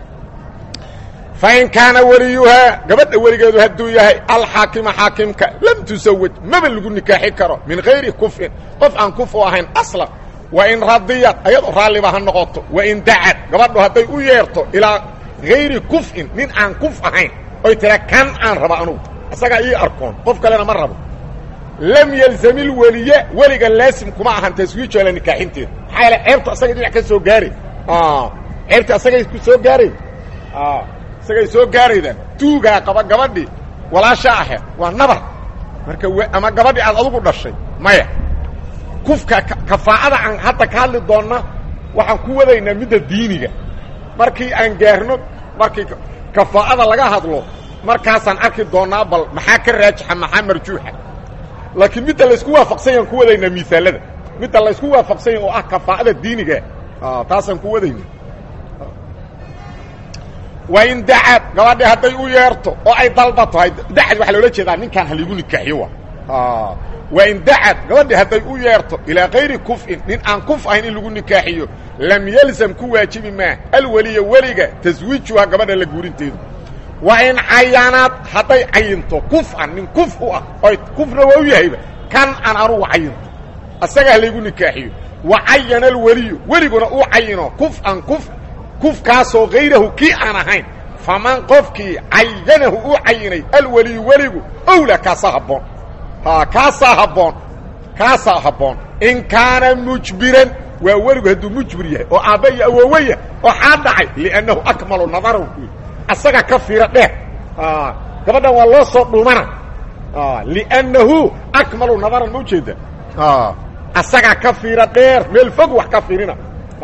fain kaana weliyuhaa gabadha weligeedu hadduu yahay alxaakima xaakimka lam tusawaj maba lagu nikaaxi karo min hayri kufrin qof aan kuf u ahayn aslan wain radiyad ayadoo raalliba ha noqoto wain dacad gabadhu hadday u yeerto ilaa hayri kuf'in nin aan kuf ahayn oy tira kan aan raba anugu isagaa ii arkoon qof kalena ma rabo lam yalzamil weliye weliga laasim kuma ahan taswiijoola nikaaxinteeda maxaa yaele ceebtu asagay dhinac ka soo gaaray ceebta asagay ku soo gaaray isagay soo gaarayda tuugaa qaba gabadhii walaasha aheed waa nabar marka ama gabadhii aad adugu dhashay maya kufka kafaa'ada aan hadda ka hadli doonna waxaan ku wadaynaa midda diiniga markii aan gaarno markii kafaa'ada laga hadlo markaasaan arki doonnaa bal maxaa ka raajixa maxaa marjuuxa laakiin midda laysku waafaqsan yaan ku wadaynaa miisaalada midda laysku waafaqsan yahy oo ah kafaa'ada diiniga taasaan ku wadayna wain dacad gabadhi hadday u yeerto oo ay dalbato dacad waxaa loola jeedaa ninkaan haligu nikaaxiyo wa wain dacad gabadhi hadday u yeerto ilaa kayri kuf'in nin aan kuf ahayn in lagu nikaaxiyo lam yalzam ku waajibi maa alweliya weliga taswiijuha gabadha la guurinteedu wa in cayanaad hadday cayinto kuf'an nin kuf u ah oy kufna waa u yahayba kan aan anugu cayinto asaga halaygu nikaaxiyo wa cayana alweliyu weliguna uu cayino kuf'an kuf kufkaasoo hayrahu kii aan ahayn faman qofkii cayanahu uu cayinay alweliyu weligu owla kaasaa habboon kaasaa habboon kaasaa habboon in kaana mujbiran waa weligu hadduu mujbir yahay oo aabba iyo awoowaya waxaa dhacay liannahu akmalu nadarahu ku yidhi asaga ka fiiro dheer gabadhan waa loo soo dhumana liannahu akmalu nadaran ma ujeeda asaga ka fiiro dheer meel fog wax ka fiirina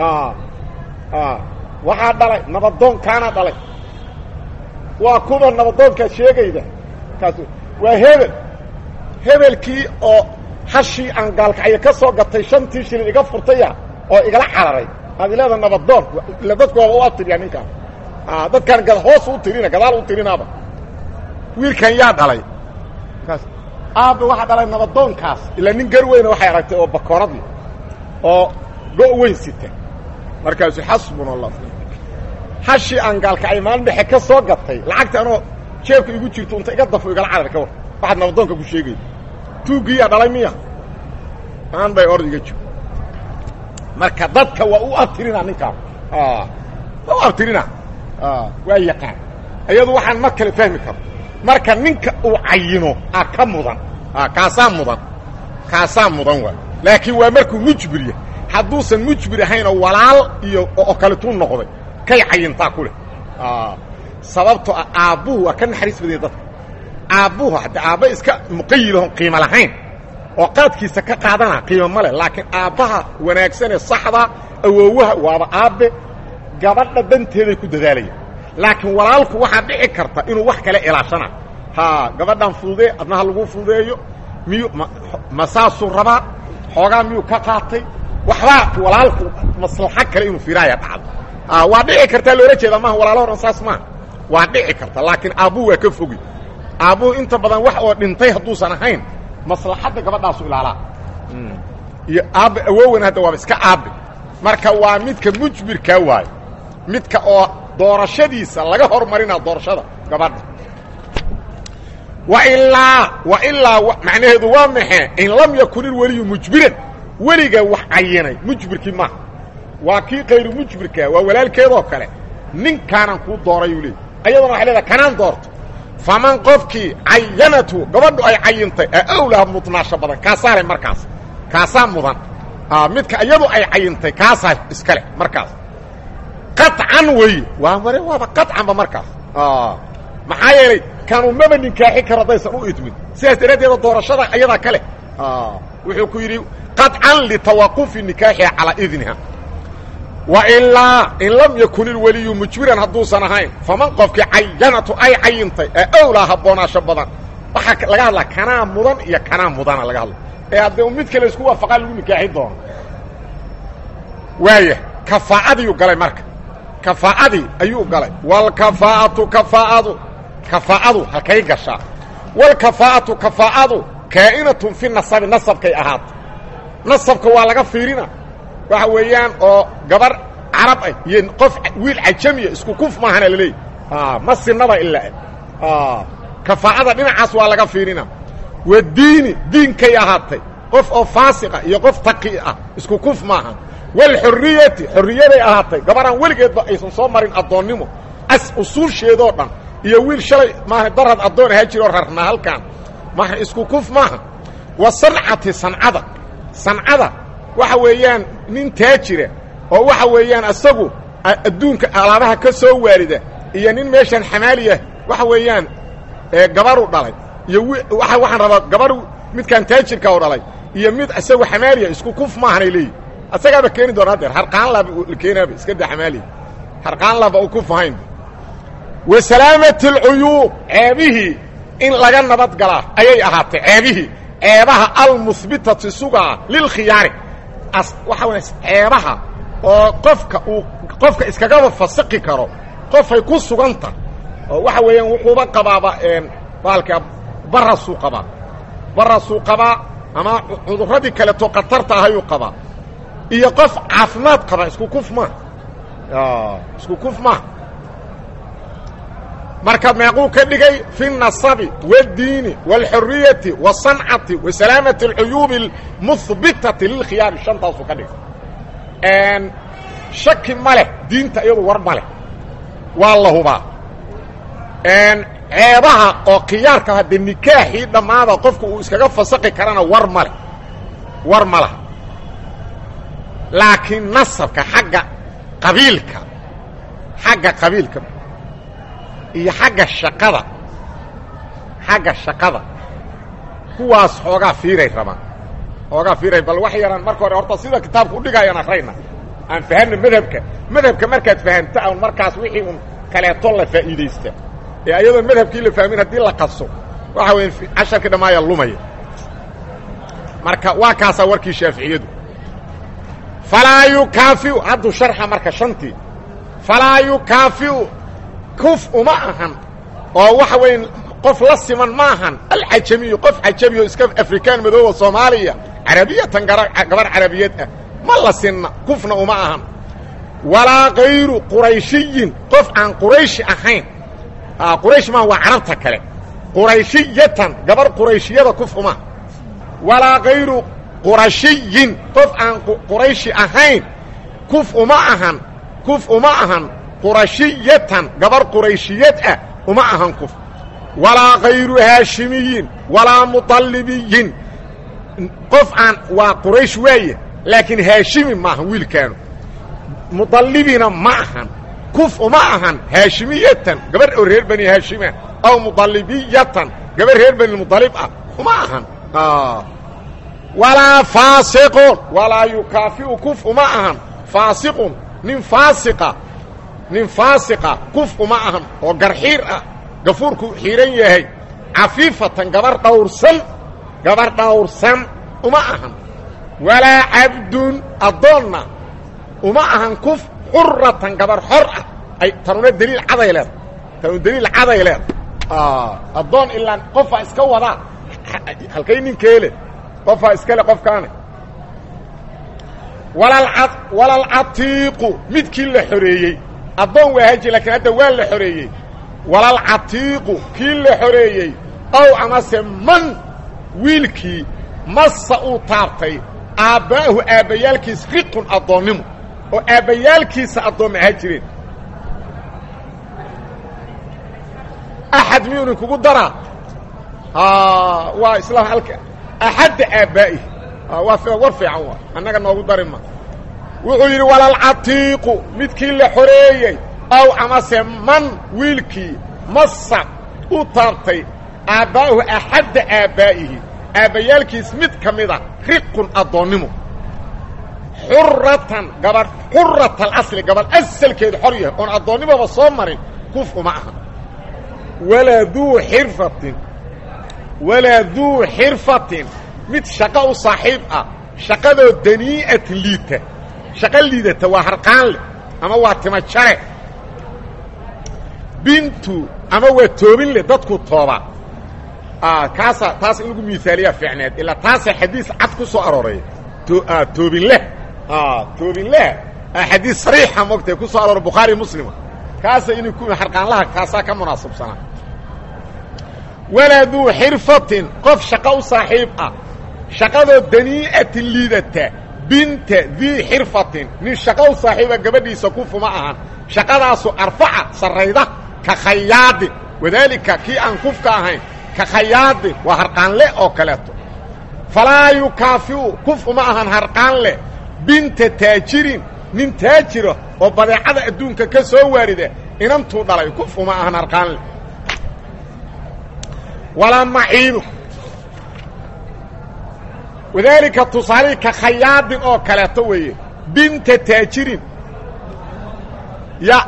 waxaa dhalay nabadoonkaana dhalay waa kuwa nabadoonkaa sheegayda kaas waa hebel hebelkii oo hashii aan gaalkacyo ka soo gatay shantii shilin iga furtaya oo igala cararay aad ileeda nabadoon ila dadku waaba u abtiriyaa ninkaan dadkaan hoos u tirina gadaal u tirinaaba wiilkan yaa dhalay kaas aabbe waxaa dhalay nabadoonkaas ilaa nin gar weyna waxay aragtay oo bakooradii oo go' weyn sita markaasu xasbuna allah hashii aan gaalkacay maalin dhexe ka soo gatay lacagta anoo jeebka igu jirto unta iga dafo igala carar ka war waxaad nabadoonka ku sheegay tuuggiiyaa dhalay miya aan bay ord iga jiro marka dadka waa u abtirina ninkaan waa u abtirina waa yaqaan iyadu waxaan ma kale fahmi karo marka ninka uu cayino a ka mudan kaasaa mudan kaasaa mudan waay laakiin waa markuu mujbir yahay hadduusan mujbir ahaynoo walaal iyo oo kaletuu noqday kay cayintaa ku leh sababto ah aabbuhu waa ka naxariis badaya dadka aabbuhu hadda aabba iska muqayilahon qiimo lahayn oo qaadkiisa ka qaadana qiimo ma leh laakiin aabbaha wanaagsanee saxda awoowaha waaba aabbe gabadha danteeday ku dadaalayaan laakiin walaalku waxaa dhici karta inuu wax kale ilaashana ha gabadhan fududee adnaha lagu fududeeyo miyuu ma saasuu rabaa xoogaa miyuu ka qaatay waxbaa walaalku maslaxo kale inuu fiiraaya dhacdo waa dhici kartaa loola jeeda maaha walaalo horan saas maaha waa dhici karta laakiin aabbuhu waa ka fogi aabbuhu inta badan wax oo dhintay hadduusan ahayn maslaxadda gabadhaasu ilaalaa iyo aabbe awoowan hadda waaba iska aabbe marka waa midka mujbirkaa waayo midka oo doorashadiisa laga hormarinaa doorashada gabadha wailaa wailaa macnaheedu waa maxee in lam yakun ilweliyu mujbiran weliga wax cayinay mujbirkii maaha waa kii kayru mujbirkaa waa walaalkeedoo kale ninkaanan kuu doorayuu leey ayadana waxay leedahay kanaan doorto faman qofkii cayanatu gabadhu ay cayintay awlaha mudnaasho badan kaasaa leh markaas kaasaa mudan midka iyadu ay cayintay kaasaa iskale markaas qaطcan weeye waa mare waaba qaطcanba markaas maxaa yeelay kanuu maba ninkaaxi karo haddaysan u idmin sidaas daraaddeeda doorashada ayadaa kale wuxuu ku yidhi qaطcan litawaqufi nikaaxiha calaa idniha wailaa in lam yakun ilweliyu mujbiran hadduusan ahayn faman qofkii cayanatu ay cayintay ee awlaa habboonaasho badan waxaa laga hadlaa kanaa mudan iyo kanaa mudana laga hadla ee haddee mid kale isku waafaqaa lagu nikaaxi doono waaya kafaa'adiiyuu galay marka kafaa'adii ayuu galay waalkafaa'atu kafaa'adu kafaa'adu halkay gashaa waalkafaa'atu kafaa'adu kaa'inatun fi nasabi nasabkay ahaato nasabka waa laga fiirina waxa weeyaan oo gabar carab ah iyo qof wiil cajamiya isku kuf maahana laleeyahy ma sinaba ilaa kafaa'ada dhinacaas waa laga fiirina wa diini diinkay ahaatay qof oo faasiqa iyo qof taqi ah isku kuf maaha walxurriyati xorriyaday ahaatay gabaraan weligeedba aysan soo marin addoonnimo as usuulsheedoo dhan iyo wiil shalay maaha darad addoon ahaa jiroo rarnaa halkaan maaha isku kuf maaha wa sancati sancada sancada waxa weeyaan nin taajira oo waxa weeyaan asagu adduunka alaabaha ka soo waarida iyo nin meeshan xamaaliya waxa weeyaan gabaru dhalay iyo waxaan rabaa gabaru midkaan taajirka u dhalay iyo mid isagu xamaaliya isku kuf maahanay leeyihi asagaaba keeni doona hadeer harqaanlaaba la keenaaba iska da xamaaliya harqaanlaaba u kuf ahayn wa salaamati alcuyuub ceebihii in laga nabad galaa ayay ahaatay ceebihii ceebaha almuhbitati sugaa lilkhiyaari waxa way ceebaha oo qofka uu qofka iskagaba fasiqi karo qofay ku suganta oo waxa weeyaan wuxuuba qabaaba baalka barasuu qabaa barasuu qabaa ama cudurradii kaleeto khatarta ahayuu qabaa iyo qof caafimaad qaba isku kuf maaha isku kuf maaha marka meequu ka dhigay fi الnasabi wاddiini wاlxuriyati wالsancati wa salaamati اlcuyuubi اlmuhbitati lilkhiyaari shantaasuu ka dhigay shaki ma leh diinta iyadu war ma leh waa la hubaa ceebaha oo khiyaarka hadde nikaaxii dhammaada qofku uu iskaga fasaqi karana war ma leh war ma laha laakiin nasabka xagga qabiilka xagga qabiilka iyo xagga shaqada xagga shaqada kuwaas xoogaa fiiray rabaan xoogaa fiiray bal wax yaraan marka hore horta sida kitaabka udhigayaan akrayna aan fahanna madhabka madhabka markaad fahamta an markaas wixii un kaleeto la faa'iidaysta ee ayadoon madhabkii la fahmin haddii la qaso waxa weya casharkii dhammaaya lumaya marka waa kaasaa warkii shaaficiyadu falaa yukaafiu hadduu sharxa marka shantii falaa yukaafiu kuf uma ahan oo waxa weya qof la siman ma ahan alcajamiyu qof cajamiyo iska afrikaan madooba soomaaliya carabiyatan gabar carabiyeed ah ma la sinna kufna uma ahan walaa kayru qurayshiyin qof aan qurayshi ahayn quraysh maa waa carabta kale qurayshiyatan gabar qurayshiyada kuf uma walaa kayru qurashiyin qof aan qurayshi ahayn kuf uma ahan kuf uma ahan qurashiyatan gabar qurayshiyad ah uma ahan kuf walaa kayru haashimiyin walaa muطallibiyin qof aan waa quraysh waaye laakiin haashimi maahan wiilkaanu muطallibina ma ahan kuf uma ahan haashimiyatan gabar oo reer bani haashima aw muطallibiyatan gabar reer bani muطalib ah uma ahan walaa faasiqun walaa yukaafiu kuf uma ahan faasiqun nin faasiqa nin faasiqa kuf uma ahan oo garxiir ah gafuurku xiihan yahay cafiifatan gabar dhawrsan gabar dhawrsan uma ahan walaa cabdun addoonna uma ahan kuf xuratan gabar xor ah ay tanuna deliil caday leeda tanu deliil caday leeda addoon ilaa qofaa iska wadaa halkay ninkeele qofaa iskale qofkaane walalcatiiqu midkii la xoreeyey addoon waa haji laakiin hadda waa la xoreeyey walalcatiiqu kii la xoreeyey ow amase man wiilkii massa uu taabtay aabba'ahu aabbayaalkiis riqun addoonnimo oo aabbayaalkiisa addoomma ahaa jireen axad miyuunin kugu daraa waa isla alka axadda aabbaa'ihi waa war fiican waa annaga noogu dari ma wuxuu yidhi walalcatiiqu midkii la xoreeyey ow amase man wiilkii massa u taabtay aabba'ahu axadda aabbaa'ihi aabbayaalkiis mid ka mida riqun addoonnimo xuratan gabadh xurat alasli gabadh asalkeedu xor yahay oon addoonnimoba soo marin kuf uma aha walaa duu xirfatin walaa duu xirfatin mid shaqo u saaxiib ah shaqadoo danii'atin liita shaqo liidata waa harqaan leh ama waa tima jare bintu ama waa toobin leh dadku tooba kaasa taas in lagu miaaliyaa fiicneed ilaa taasa xadiis cad ku soo arooray toobinleh toobinleh xadiis sariixa mogtae ku soo aroora bukhaari muslima kaasa inay ku harqaanlaha kaasaa ka munaasabsanaa walaa duu xirfatin qof shaqo u saaxiib ah shaqadoo danii'atin liidata binta dii xirfatin nin shaqo u saaxiiba gabadhiisa kufuma ahan shaqadaasu arfaca sarrayda ka khayaadin wadaalika kii aan kufka ahayn ka khayaadin waa harqaanle oo kaleeto falaa yukaafiu kuf uma ahan harqaan leh binta taajirin nin taajira oo badeecada adduunka ka soo waarida inantuu dhalay kuf uma ahan harqaan leh walaa maciinu wadaalika tusaalihii ka khayaadin oo kaleeto weeye binta taajirin ya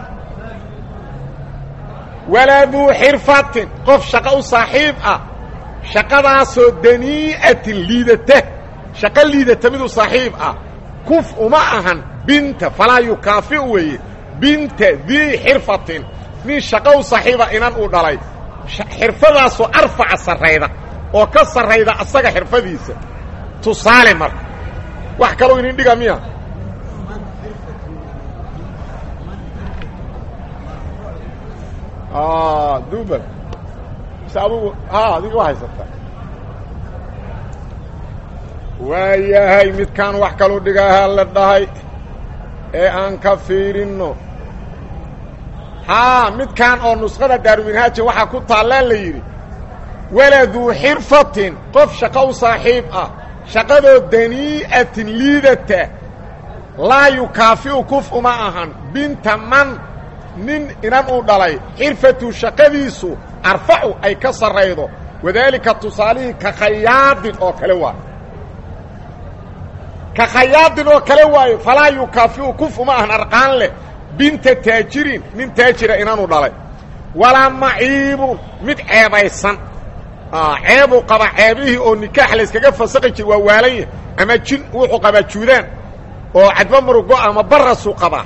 walaa duu xirfatin qof shaqo u saaxiib ah shaqadaasoo danii'atin liidata shaqo liidata miduu saaxiib ah kuf uma ahan binta falaa yukaafiu weeye binta dii xirfatin nin shaqo u saaxiiba inan uu dhalay xirfadaasoo arfaca sarrayda oo ka sarrayda asaga xirfadiisa tusaale marka wax kaloo inin dhiga miya duubal mise adugu ha adiga wa haysataa waayahay midkaan wax kaluu dhigaahaa la dhahay ee aan ka fiirinno haa midkaan oo nuskhada daaruminhaaji waxaa ku taallaan la yidhi waladuu xirfatin qof shaqo u saaxiib ah shaqadoo danii'atin liidata laa yukaafi'u kuf uma ahan binta man nin inan uu dhalay xirfatu shaqadiisu arfacu ay ka sarraydo wadaalika tusaalihii ka khayaadin oo kale waayo ka khayaadin oo kale waayo falaa yukaafi'u kuf uma ahan arqaan leh binta taajirin nin taajira inanuu dhalay walaa maciibun mid ceebaysan ceebuu qaba ceebihii oo nikaax layskaga fasaqi jir waa waalan yah ama jin wuxuu qabaa juudaan oo cadba murugo ama barasuu qabaa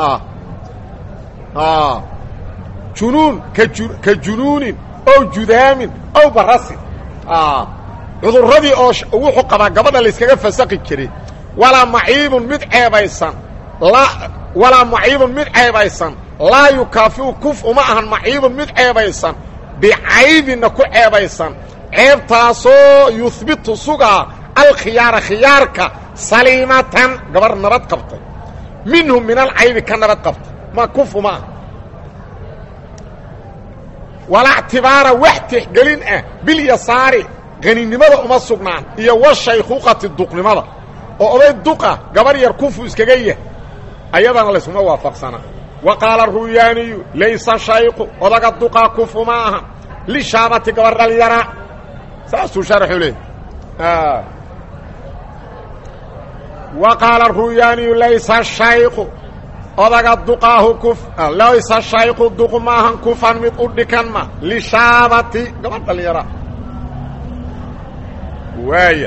junuun ka junuunin ow judaamin ow barasin cudurradii oo wuxuu qabaa gabadha layskaga fasaqi jiray walaa maciibun mid ceebaysan walaa maciibun mid ceebaysan laa yukaafiu kuf uma ahan maciibun mid ceebaysan bicaybinna ku ceebaysan ceebtaasoo yuhbitu sugaa alkhiyaara khiyaarka saliimatan gabar nabad qabtay minhum min alcaybi ka nabad qabtay ma kuf uma ah walaa ctibaara wax tixgelin ah bilyasaari qaninimada uma sugnaan iyo washaykuuqati duqnimada oo oday duqa gabar yar kufu iskaga yah ayadana laysuma waafaqsanaa wa qaala ruyaaniyu laysa shayqu odaga duqaa kufu ma aha lishaabati gabar dhalyaraa saasuu sharxu leey wa qaala ruyaaniyu laysa shayqu odaga duqaahu kuf laysa shayqu duq maahan kufan mid u dhikan ma lishaabati gabar dhalyaraa waaya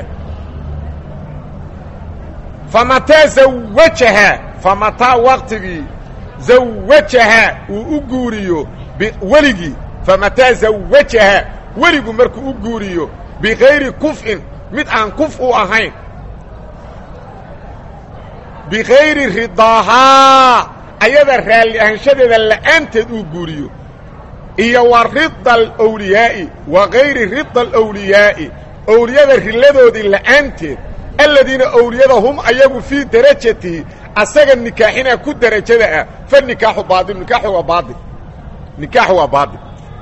famataa zawajahaa famataa waqtigii zawajahaa uu u guuriyo weligii famataa zawajahaa weligu markuu u guuriyo bikayri kuf'in mid aan kuf u ahayn bikayri ridaahaa ayada raalli ahaanshadeeda la'aanteed uu guuriyo iyo wa rida alawliyaa'i wa gayri rida alawliyaa'i owliyada rilladoodii la'aanteed aladiina owliyada hum ayagu fii darajatihi asaga nikaaxinaa ku derajada ah fa nikaaxu baail nikaaxu waa baail nikaaxu waa baail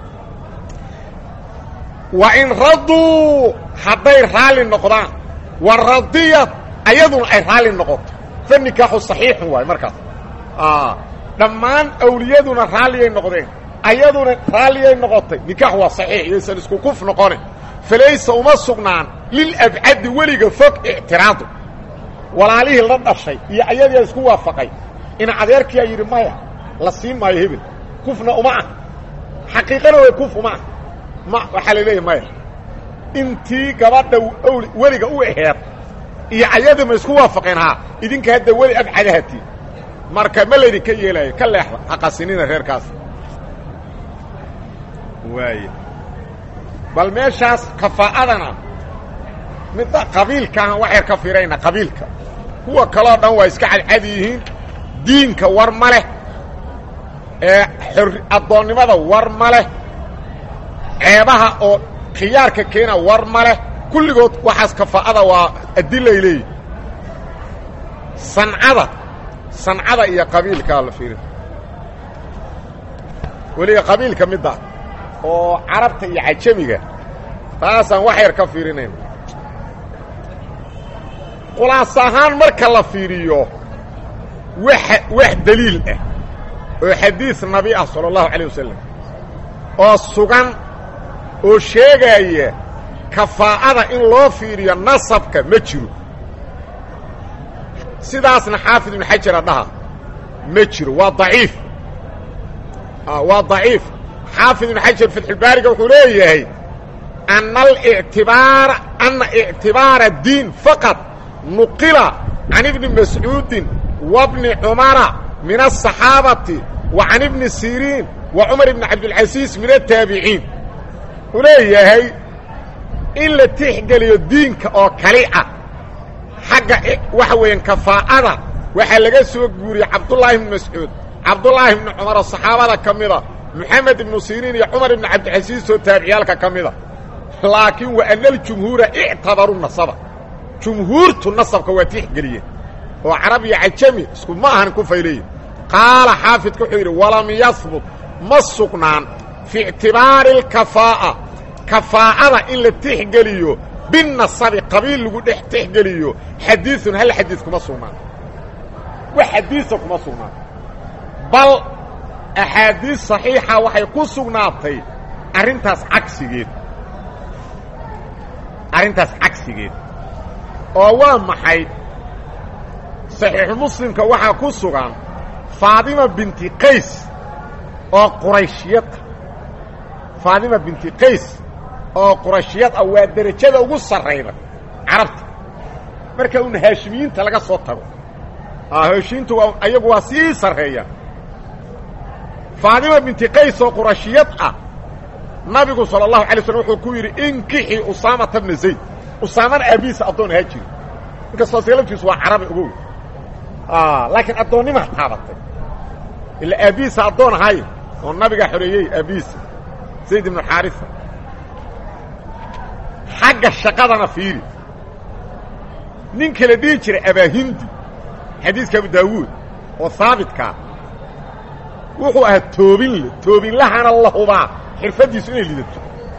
wa in raduu hadday raalli noqdaan wa radiyad ayaduna ay raalli noqoto fa nikaaxu saxiixun waayo markaas dhammaan awliyaduna raalliyay noqdeen ayaduna raalliyay noqotay nikaax waa saxiix yaysan isku kuf noqone falaysa uma sugnaan lilabcadi weliga fog ictiraadu walaalihii la dhashay iyo ayadiia isku waafaqay in adeerkiyaa yidhi maya la sii maayo hebel kufna uma ah xaqiiqana way kuf uma ah ma waxaa la leeyahy maya intii gabadha wli weliga u aheed iyo ayadii ma isku waafaqeen haa idinka hadda weli abcadahatii marka ma laydinka yeelaayo ka leexda haqasinina reerkaas waay bal meeshaas kafaa'adana midda qabiilkaahan wax yar ka firayna qabiilka kuwa kaloo dhan waa iska cadcad yihiin diinka war ma leh ee xor addoonnimada war ma leh ceebaha oo khiyaarka keena war ma leh kulligood waxaas kafaa'ada waa adilay leeyihin sancada sancada iyo qabiilkaa la fiiri weliga qabiilka midda oo carabta iyo cajamiga taasaan wax yar ka fiirinayna khulaas ahaan marka la fiiriyo wax wax deliil ah oo xadiis nabi ah sala allahu calayh wasalam oo sugan oo sheegaya kafaa'ada in loo fiiriyo nasabka ma jiro sidaasna xaafid ibnu xajara dhaha ma jiro waa daciif waa daciif xaafid ibnu xajar fatxulbaariga wuxuu leeyahay ana alictibaara ana ictibaara diin faqad nuqila can ibni mascuudin wa bni cumara min aلصaxaabati wa can ibni siriin wa cumar ibni cabdilcasiis min ataabiciin wuxuu leeyahay in la tixgeliyo diinka oo kali ah xagga waxa weeyaan kafaa'ada waxaa laga soo guuriyey cabdullaahi ibni mascuud cabdullaahi ibni cumar oo saxaabada ka mida moxamed ibnu siriin iyo cumar ibni cabdilcasiis oo taabiciyaalka ka mida laakiin wa ana aljumhuura ictabaruu nasaba jumhuurtu nasabka waa tixgeliyeen oo carab iyo cajami isku ma ahan ku fayleeyin qaala xaafidku wuxuu yidhi walam yahbut ma sugnaan fii ictibaari alkafaa'a kafaa'ada in la tixgeliyo binasabi qabiil lagu dhex tixgeliyo xadiiun hal xadiis kuma sugnaan wax xadiisa kuma sugnaan bal axaadiis saxiixa waxay ku sugnaatay arrintaas cagsigeed arrintaas cagsigeed oo waa maxay saxiixu muslimka waxaa ku sugan faadima binti qays oo qurayshiyad ah faadima binti qays oo qurayshiyad ah waa derajada ugu sarrayda carabta marka un haashimiyiinta laga soo tago haashimiintu waa ayagu waa sii sarreeya faadima binti qays oo qurashiyad ah nabigu salى الlahu alay slm wuxuu ku yidhi inkixii usaamata bna zayd usaamana aabihiisa addoon ahaa jiri inkastoo seelaftiisu waa carabi ogow laakiin addoonnimaa taabatay ila aabbihiisa addoon ahay oo nabigaa xoreeyey aabbihiisa zayd ibnu xaarisa xagga shaqadana fiiri ninka la dhihi jiray abaahindi xadiiska abu daawuud oo haabitkaa wuxuu ahaa toobinle toobinlahana la hubaa xirfaddiisu inay lidato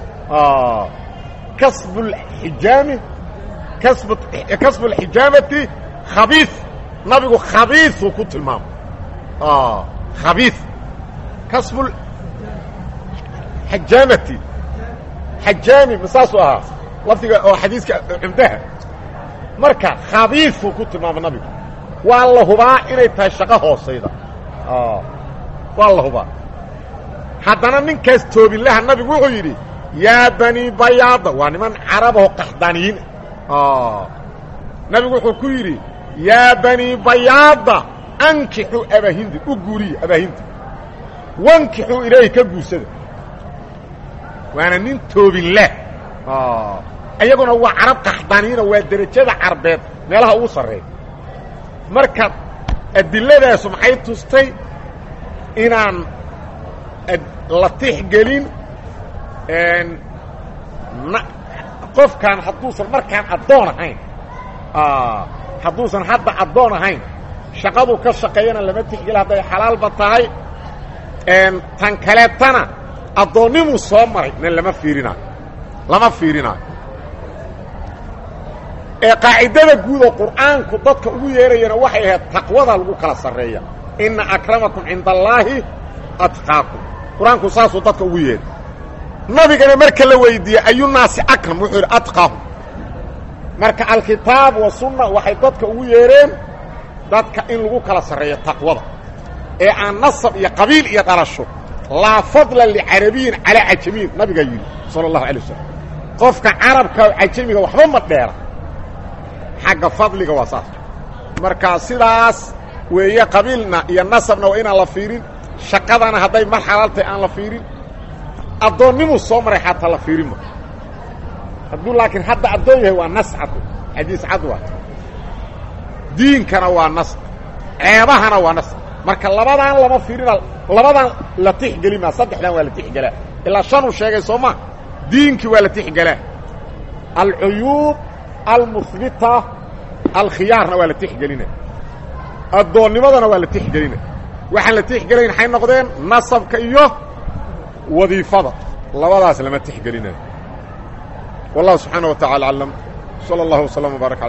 kasbuxijaami kasb kasbualxijaamati khabiis nabigu khabiisuu ku tilmaamay khabiis kasbul xajaamati xajaami ma saasuu ahaa lafdiga oo xadiiska cumdaha marka khabiisuu ku tilmaamay nabigu waa la hubaa inay tahay shaqo hoosayda waa la hubaa haddana ninkaas toobinlaha nabigu wuxuu yidhi yaa bani bayaada waa niman carabaho qaxdaaniyiin nabigu wuxuu ku yidhi yaa bani bayaada ankixuu abaahindi u guuriya abaahindi wankixuu ilaahi ka guursada waana nin toobinlah iyaguna waa carab qaxdaaniyiina waa derajada carbeed meelaha ugu sarreeya marka adilladaasu maxay tustay inaan la tixgelin qofkaan hadduusan markaan addoon ahayn hadduusan hadda addoon ahayn shaqadu ka shaqeeyana lama tixgelin hadday xalaalba tahay tan kaleetana addoonnimuu soo maray na lama fiirinaayo lama fiirinaayo ee qaacidada guud oo qur'aanku dadka ugu yeerayana waxay ahayd taqwada lagu kala sarreeya inna akramakum cinda allaahi atqaakum qur-aanku saasuu dadka ugu yeeray nabigana marka la weydiiyey ayunaasi akram wuxuu yidhi atqaahum marka alkitaab wa sunna waxay dadka ugu yeereen dadka in lagu kala sarreeyo taqwada ee aan nasab iyo qabiil iyo dhalasho laa fadla licarabiyin calaa cajamiyin nabigaa yidhi sala allahu alay wasalam qofka carabka cajamiga waxba ma dheera xagga fadliga waa saas marka sidaas weeye qabiilna iyo nasabna waa inaan la fiirin shaqadana hadday mar xalaaltay aan la fiirin addoonnimuu soo maray xataa la fiirinma hadduu laakiin hadda addoon yahay waa nas cad xadiis cad waa diinkana waa nas ceebahana waa nas marka labadaan lama fiirina labadaan la tixgelima saddexdan waa la tixgelaa ilaa shanuu sheegay soo maa diinkii waa la tixgelaa alcuyuub almuhbita alkhiyaarna waa la tixgelina addoonnimadana waa la tixgelina waxaan la tixgelayn waxay noqdeen nasabka iyo wadiifada labadaas lama tixgelinayo wallahu subxaana wa tacala aclam salى اllah وsلم وbaarك